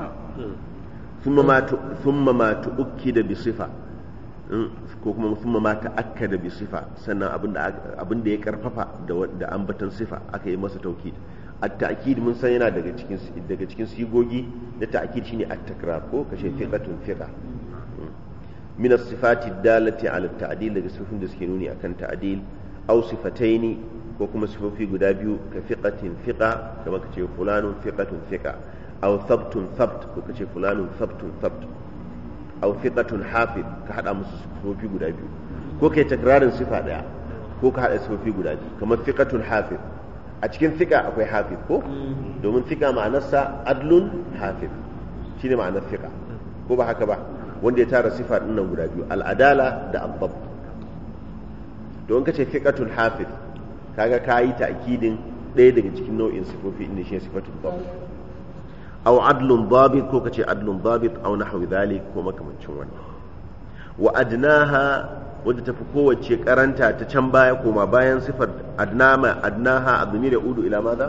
thumma ma thumma ma tu'kida bi sifa ko kuma musamman ma ta'akkada bi sifa sannan abin da ya karfafa da ambatan sifa aka yi masa tauki at-ta'kid mun san yana daga cikin daga cikin sigogi da ta'kid shine at-takrar ko kashe fiqatun fiqa min as-sifati dalati ala at-ta'dil daga sifofin da suke nuni akan ta'dil aw sifataini ko kuma sifofi guda biyu ka fiqatin fiqa kamar kace fulanun fiqatun fiqa aw thabtun thabt ko kace fulanun thabtun thabt aw thiqatun hafiz ka hada musu sifofi guda biyu ko kai takrarin sifa daya ko ka hada sifofi guda biyu kamar thiqatun hafiz a cikin thiqa akwai hafiz ko domin thiqa ma'anarsa adlun hafiz shine ma'anar thiqa ko ba haka ba wanda ya tara sifa din nan guda biyu al'adala da abbab don kace thiqatun hafiz kaga kayi ta'kidin ɗaya daga cikin nau'in sifofi inda shi sifatul dhabt أو عدل ضابط كو كتي عدل ضابط أو نحو ذلك كو مكمن شوان وأدناها wadda tafi kowace karanta ta can baya koma bayan sifar adnama adnaha admir ya udu ila madha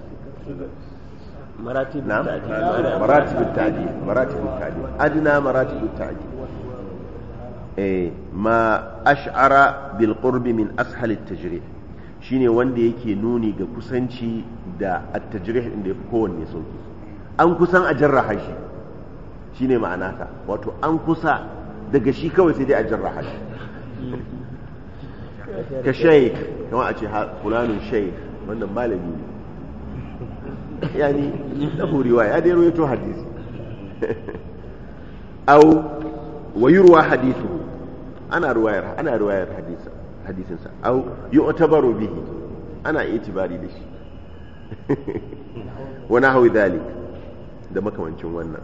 maratib na'am ta'dil maratib at-ta'dil maratib at-ta'dil adna maratib at-ta'dil eh ma ash'ara bil qurbi min ashal at-tajrih shine wanda yake nuni ga kusanci da at-tajrih inda yafi kowanne sauki an kusan a jarraha shi shine ma'ana ta wato an kusa daga shi kawai sai dai a jarraha shi ka shaykh kamar a ce ha- fulanun shaykh wannan malami ne yani lahu riwaya ya dai rawaito hadisi aw wa yurwa hadithu ana riwayar ana riwayar hadisa hadisin sa aw yu'tabaru bihi ana itibari da shi wa nahwi dhalik da makamancin wannan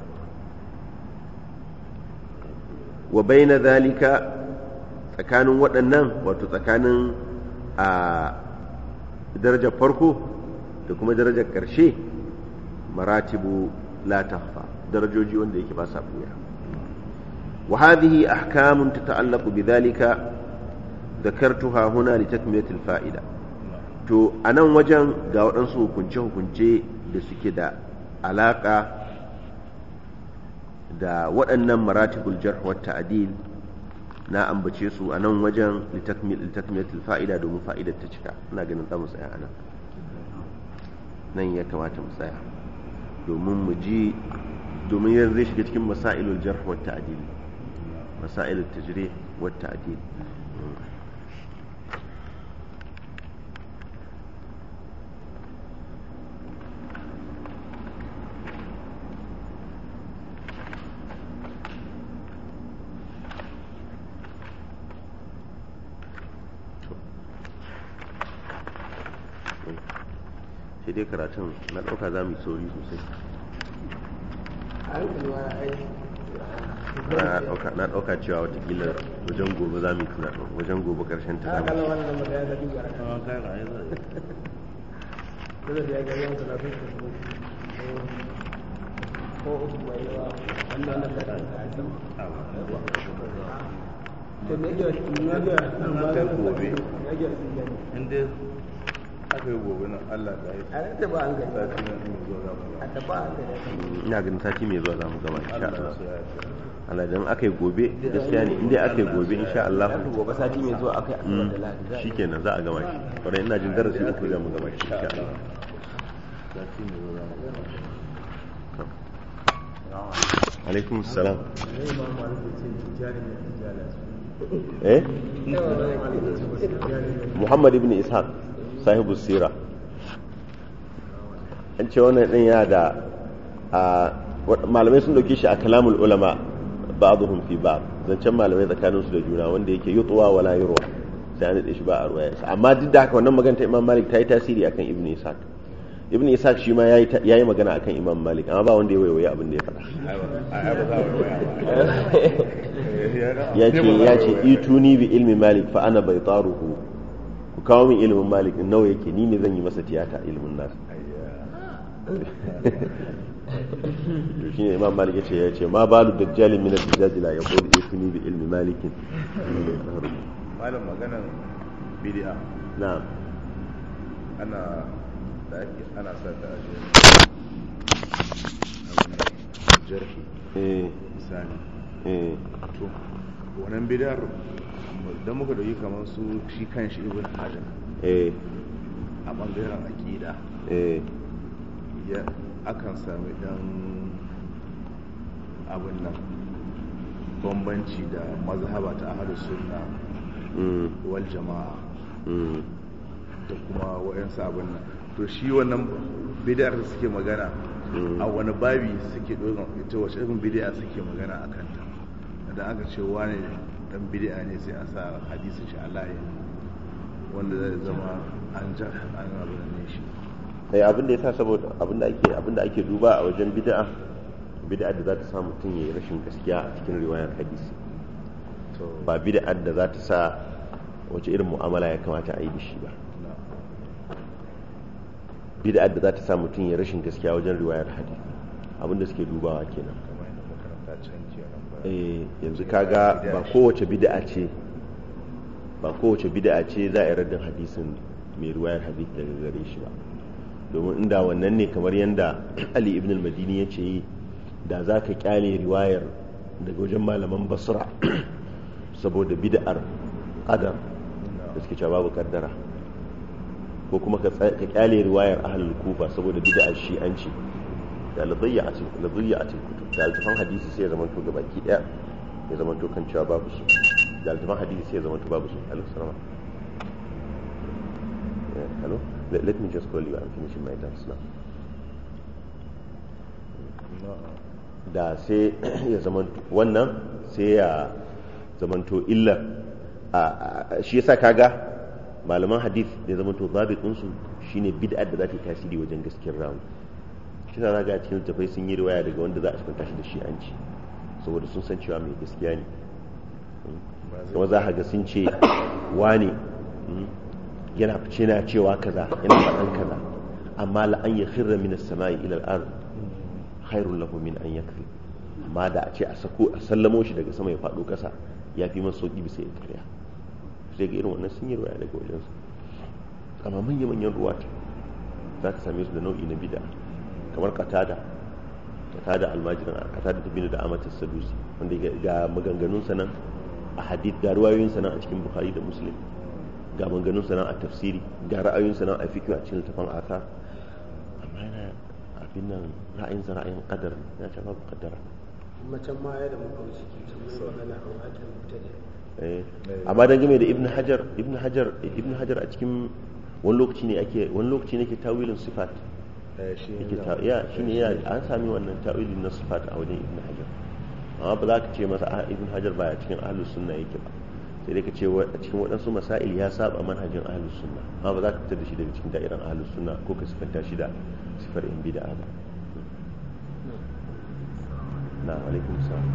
wa baina dhalika tsakanin waɗannan wato tsakanin a darajar farko da kuma darajar ƙarshe maratibu la tahfa darajoji wanda yake ba sa buya wa hadhihi ahkamun tata'allaqu bidhalika dhakartuha huna litakmilatil fa'ida to anan wajen ga waɗansu hukunce hukunce da suke da alaka da waɗannan maratibul jarh wa ta'dil na ambace su a nan wajen litakmilatil fa'ida domin fa'idar ta cika ina ganin za mu tsaya anan nan ya kamata mu tsaya domin mu ji domin yanzu zai shiga cikin masailul jarh wa ta'dil masailul tajrih wa ta'dil sai dai karatun na ɗauka za mu yi sauri sosai a hankali ma ai na ɗauka na ɗauka cewa watakila wajen gobe za mu yi tuna wajen gobe ƙarshen ta ta zamu kallon wannan da ya zaɓi gara Ah, kai ga ai zai. dole da ya ga yawan talatin da su ko uku mai yawa wannan na kada da ake Ah, ba, ba. to me yake me yake Na ta gobe. me yake su gani In dai aka yi gobe nan Allah da ya a nan ta ba an gani sati nan in zo za mu a ta ba an gani ina ganin sati mai zuwa za mu gama insha Allah Allah su ya ce. Allah dan aka yi gobe gaskiya ne inda aka yi gobe insha Allah gobe sati mai zuwa akai asabar da lahadi za a yi. shikenan za a gama shi kwarai ina jin darasi uku za mu gama shi insha Allah Sati mai zo za mu gama. alaikum salam eh Muhammad ibn Ishaq sahibu sira an ce wannan din yana da a wa- malamai sun dauke shi a kalamul ulama ba'dhum fi ba'd zancen malamai tsakanin su da juna wanda yake yutwa wala yurwa sai an dade shi ba a ruwaya amma duk da haka wannan magana ta Imam Malik ta yi tasiri akan Ibn Ishaq Ibn Ishaq shi ma yayi ta- yayi magana akan Imam Malik amma ba wanda ya waiwaye abin da ya faɗa Ai ba ai ba za mu waya ba. Eh, ya ce ba za ya mu ce waya. ituni bi ilmi Malik fa ana baitaruhu ku kawo min ilimin Malik din nawa yake ni ne zan yi masa tiyata ilimin nasa to shine imam malik yace ya ce ma balu dajjalin min ad-dajjal la yaqulu ituni bi ilmi malik Malam maganan bid'a na'am ana da ake ana sa ta a cikin jarhi eh misali eh to wannan bid'ar da muka dauki kamar su shi kanshi ibn hajar eh a bangaren aqida eh ya akan sami dan abin nan bambanci da mazhaba ta ahlus sunna mm wal jama'a mm da kuma wayansu abin nan to shi wannan bid'ar da suke magana Mm. a wani babi suke dogon ita wace irin bid'a suke magana a kanta idan aka ce wani dan bid'a ne sai a sa hadisin shi a layi wanda zai zama an jar an abin ne shi eh abin da yasa saboda abin da ake abin da ake duba a wajen bid'a bid'a da za ta sa mutum yayi rashin gaskiya a cikin riwayar hadisi to ba bid'a da za ta sa wace irin mu'amala ya kamata a yi da shi ba na bid'a da za ta sa mutum ya rashin gaskiya wajen riwayar hadisi abin da suke dubawa kenan kamar yadda makaranta can jiya nan ba eh yanzu kaga ba kowace bid'a ce ba kowace bid'a ce za a yi raddin hadisin mai riwayar hadith daga gare shi ba domin inda wannan ne kamar yadda ali ibn al-madini ya ce da za ka kyale riwayar daga wajen malaman basra saboda bid'ar qadar da suke cewa babu kaddara ko kuma ka kyale riwayar ahlul kufa saboda bid'ar shi'anci da ladayya a cikin ladayya a cikin kutub da altafan hadisi sai ya zama to gabaki daya ya zama to kan cewa babu su da altafan hadisi sai ya zama to babu su alaihi salam hello let, let me just call you i'm finishing my dance now da sai ya zama wannan sai ya zamanto illa shi yasa kaga malaman hadith da zamanto zabit ɗinsu shine bid'ar da za ta yi tasiri wajen gaskiyar rawu shi na ga cikin littafai sun yi riwaya daga wanda za a cikin tashi da shi an ci saboda sun san cewa mai gaskiya ne kuma za a ga sun ce wane yana fice na cewa kaza yana faɗan kaza amma la an ya khirra min as-sama'i ila al-ard khairul lahu min an yakfi amma da a ce a sako a sallamo shi daga sama ya faɗo ƙasa ya fi masa sauƙi bisa ya karya sai ga irin wannan sun yi ruwaya daga wajensu amma manya manyan ruwa za ka same su da nau'i na bida kamar katada katada almajiran katada ta bini da amatar sadusi wanda ga maganganun sanan a hadith ga ruwayoyin sanan a cikin bukhari da muslim ga maganganun sanan a tafsiri ga ra'ayoyin sanan a fikiyu a cikin littafin aka amma yana abin nan ra'ayin sa ra'ayin kadar ya ce babu kadara macen ma ya da muka wuce ke can mai magana a wajen mutane amma dan game da ibn hajar ibn hajar ibn hajar a cikin wani lokaci ne ake wani lokaci ne ke tawilin sifat yake ta ya shine ya an sami wannan tawilin na sifat a wajen ibn hajar amma ba za ka ce masa ibn hajar baya cikin ahlus sunna yake ba sai dai ka ce a cikin waɗansu masail ya saba manhajin ahlus sunna amma ba za ka fitar da shi daga cikin da'iran ahlus sunna ko ka sifanta shi da sifar in bid'a ba na alaikum salam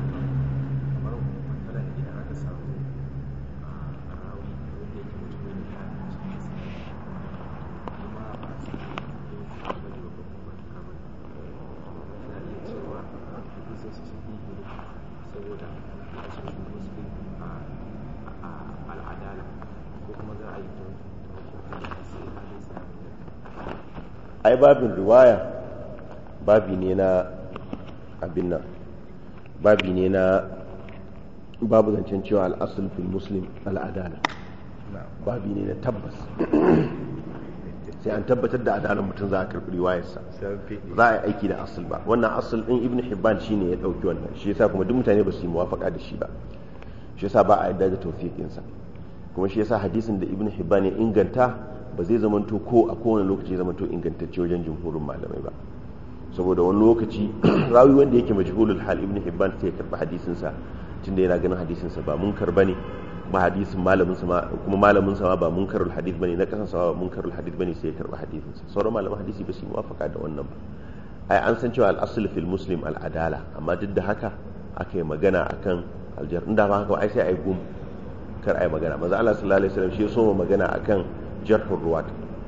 ai babin riwaya babi ne na abin nan babi ne na babu zancen cewa al'asul fil muslim al'adala babi ne na tabbas sai an tabbatar da adalar mutum za a karɓi riwayarsa za a yi aiki da asul ba wannan asul ɗin ibn hibban shine ya ɗauki wannan shi yasa kuma duk mutane ba su yi muwafaka da shi ba shi yasa ba a yadda da tawfiqinsa kuma shi yasa hadisin da ibn hibban ya inganta ba zai zamanto ko a kowane lokaci zamanto ingantacce wajen jumhurin malamai ba saboda wani lokaci rawi wanda yake majhulul hal ibn hibban sai ya karba hadisin sa tunda yana ganin hadisin sa ba munkar bane kuma hadisin malamin sa kuma malamin sa ba munkarul hadith bane na kasan sa ba munkarul hadith bane sai ya karba hadisin sa sauran malaman hadisi ba su yi muwafaka da wannan ba ai an san cewa al-asl fil muslim al-adala amma duk da haka aka yi magana akan aljar inda ba haka ai sai ai gum kar ai magana manzo Allah sallallahu alaihi wasallam shi ya so magana akan jarhur ruwat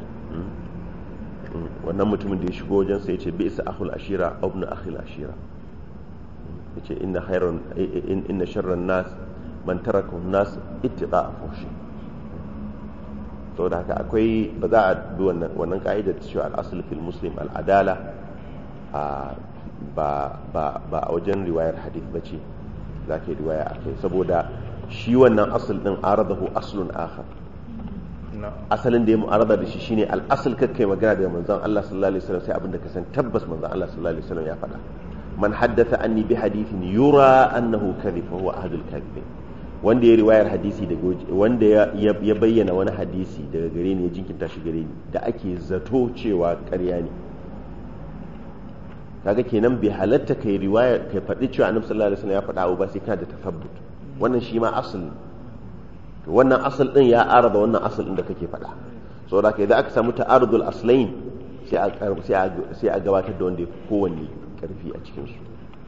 wannan mutumin da ya shigo wajen sai ya ce bi'sa akhul ashira aw ibn akhil ashira yace inna khairan inna sharran nas man taraka nas ittiqa fushi saboda haka akwai ba za a bi wannan wannan ka'idar cewa al-asl fil muslim al-adala ba ba ba a wajen riwayar hadith bace zaka riwaya akai saboda shi wannan asl din aradahu aslun akhar asalin da ya mu'arada da shi shine al'asal kakkai magana da manzon Allah sallallahu alaihi wasallam sai abinda ka san tabbas manzon Allah sallallahu alaihi wasallam ya faɗa man haddatha anni bi hadithin yura annahu kadhib fa huwa ahadul kadhibin wanda ya riwayar hadisi daga wanda ya bayyana wani hadisi daga gare ni ya jinkinta shi gare ni da ake zato cewa ƙarya ne kaga kenan bai halatta kai riwaya kai faɗi cewa annabi sallallahu alaihi wasallam ya faɗa ba sai kana da tafabbut wannan shi ma asali to wannan asal din ya araba wannan asal din da kake faɗa saboda kai idan aka samu ta'arudul aslain sai a sai a gabatar da wanda yafi kowanne karfi a cikin su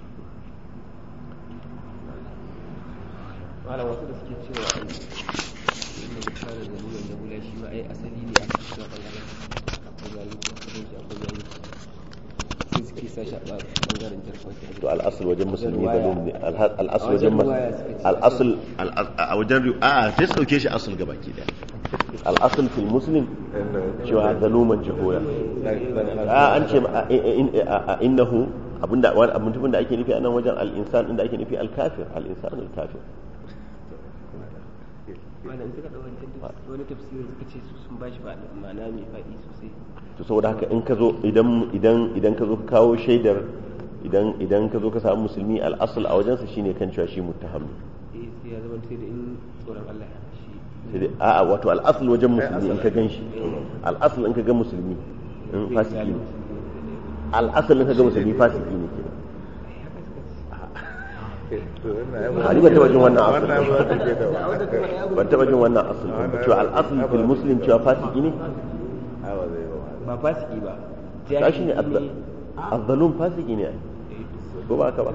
malam wasu da suke cewa ai inda bukara da nuna da bula shi ma ai asali ne a cikin bangaren akwai yayi akwai shi akwai yayi sun sai suke sa shi a bangaren jarfa to al'asul wajen musulmi Wajen balum ne ruwaya. al'asul A wajen wajen ruwaya suka ce. al'asul a wajen ru- a sai su dauke shi asul gaba ke daya al'asul fil muslim cewa zaluman jahoya a an ce ma- a- in- a- a- innahu abinda wani abin da ake nufi a nan wajen al'insan inda ake nufi al-kafir al'insan al-kafir malam suka ɗau wancan tafs- wani tafsirin suka ce su sun bashi ba ma'ana mai faɗi sosai to saboda haka in ka zo idan idan idan ka zo ka kawo shaidar idan idan ka zo ka samu musulmi al'asul a wajensa shine kan cewa shi muttaham ne eh sai ya zama sai da in tsoron Allah ya hana shi sai dai a'a wato al'asul wajen musulmi in ka gan shi al'asul in ka ga musulmi in fasiki ne al'asul in ka ga musulmi fasiki ne kenan a riba taba jin wannan asul ban taba jin wannan asul ba cewa al'asul fil muslim cewa fasiki ne ba fasiki ba ta shi ne azzalum fasiki ne ko ba ka ba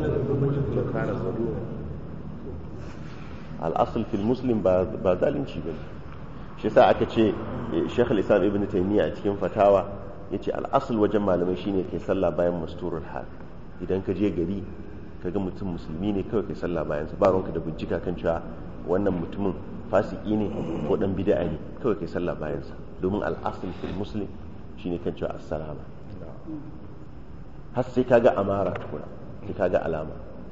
al'asul fil muslim ba ba zalunci bane shi yasa aka ce eh, Sheikh al-Islam Ibn Taymiyyah a cikin fatawa yace al'asul wajen malamai shine kai sallah bayan masturul hal idan ka je gari ka ga mutum musulmi ne kawai kai sallah bayan sa ba ruwanka da bincika kan cewa wannan mutumin fasiki ne ko dan bid'a ne kawai kai sallah bayan sa domin al'asul fil muslim shine kan cewa assalama har sai kaga amara tukuna sai kaga alama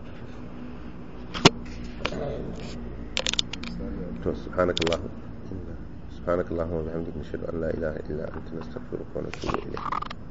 to subhanakallah subhanakallah wa bihamdika nashhadu an la ilaha illa anta nastaghfiruka wa natubu ilayk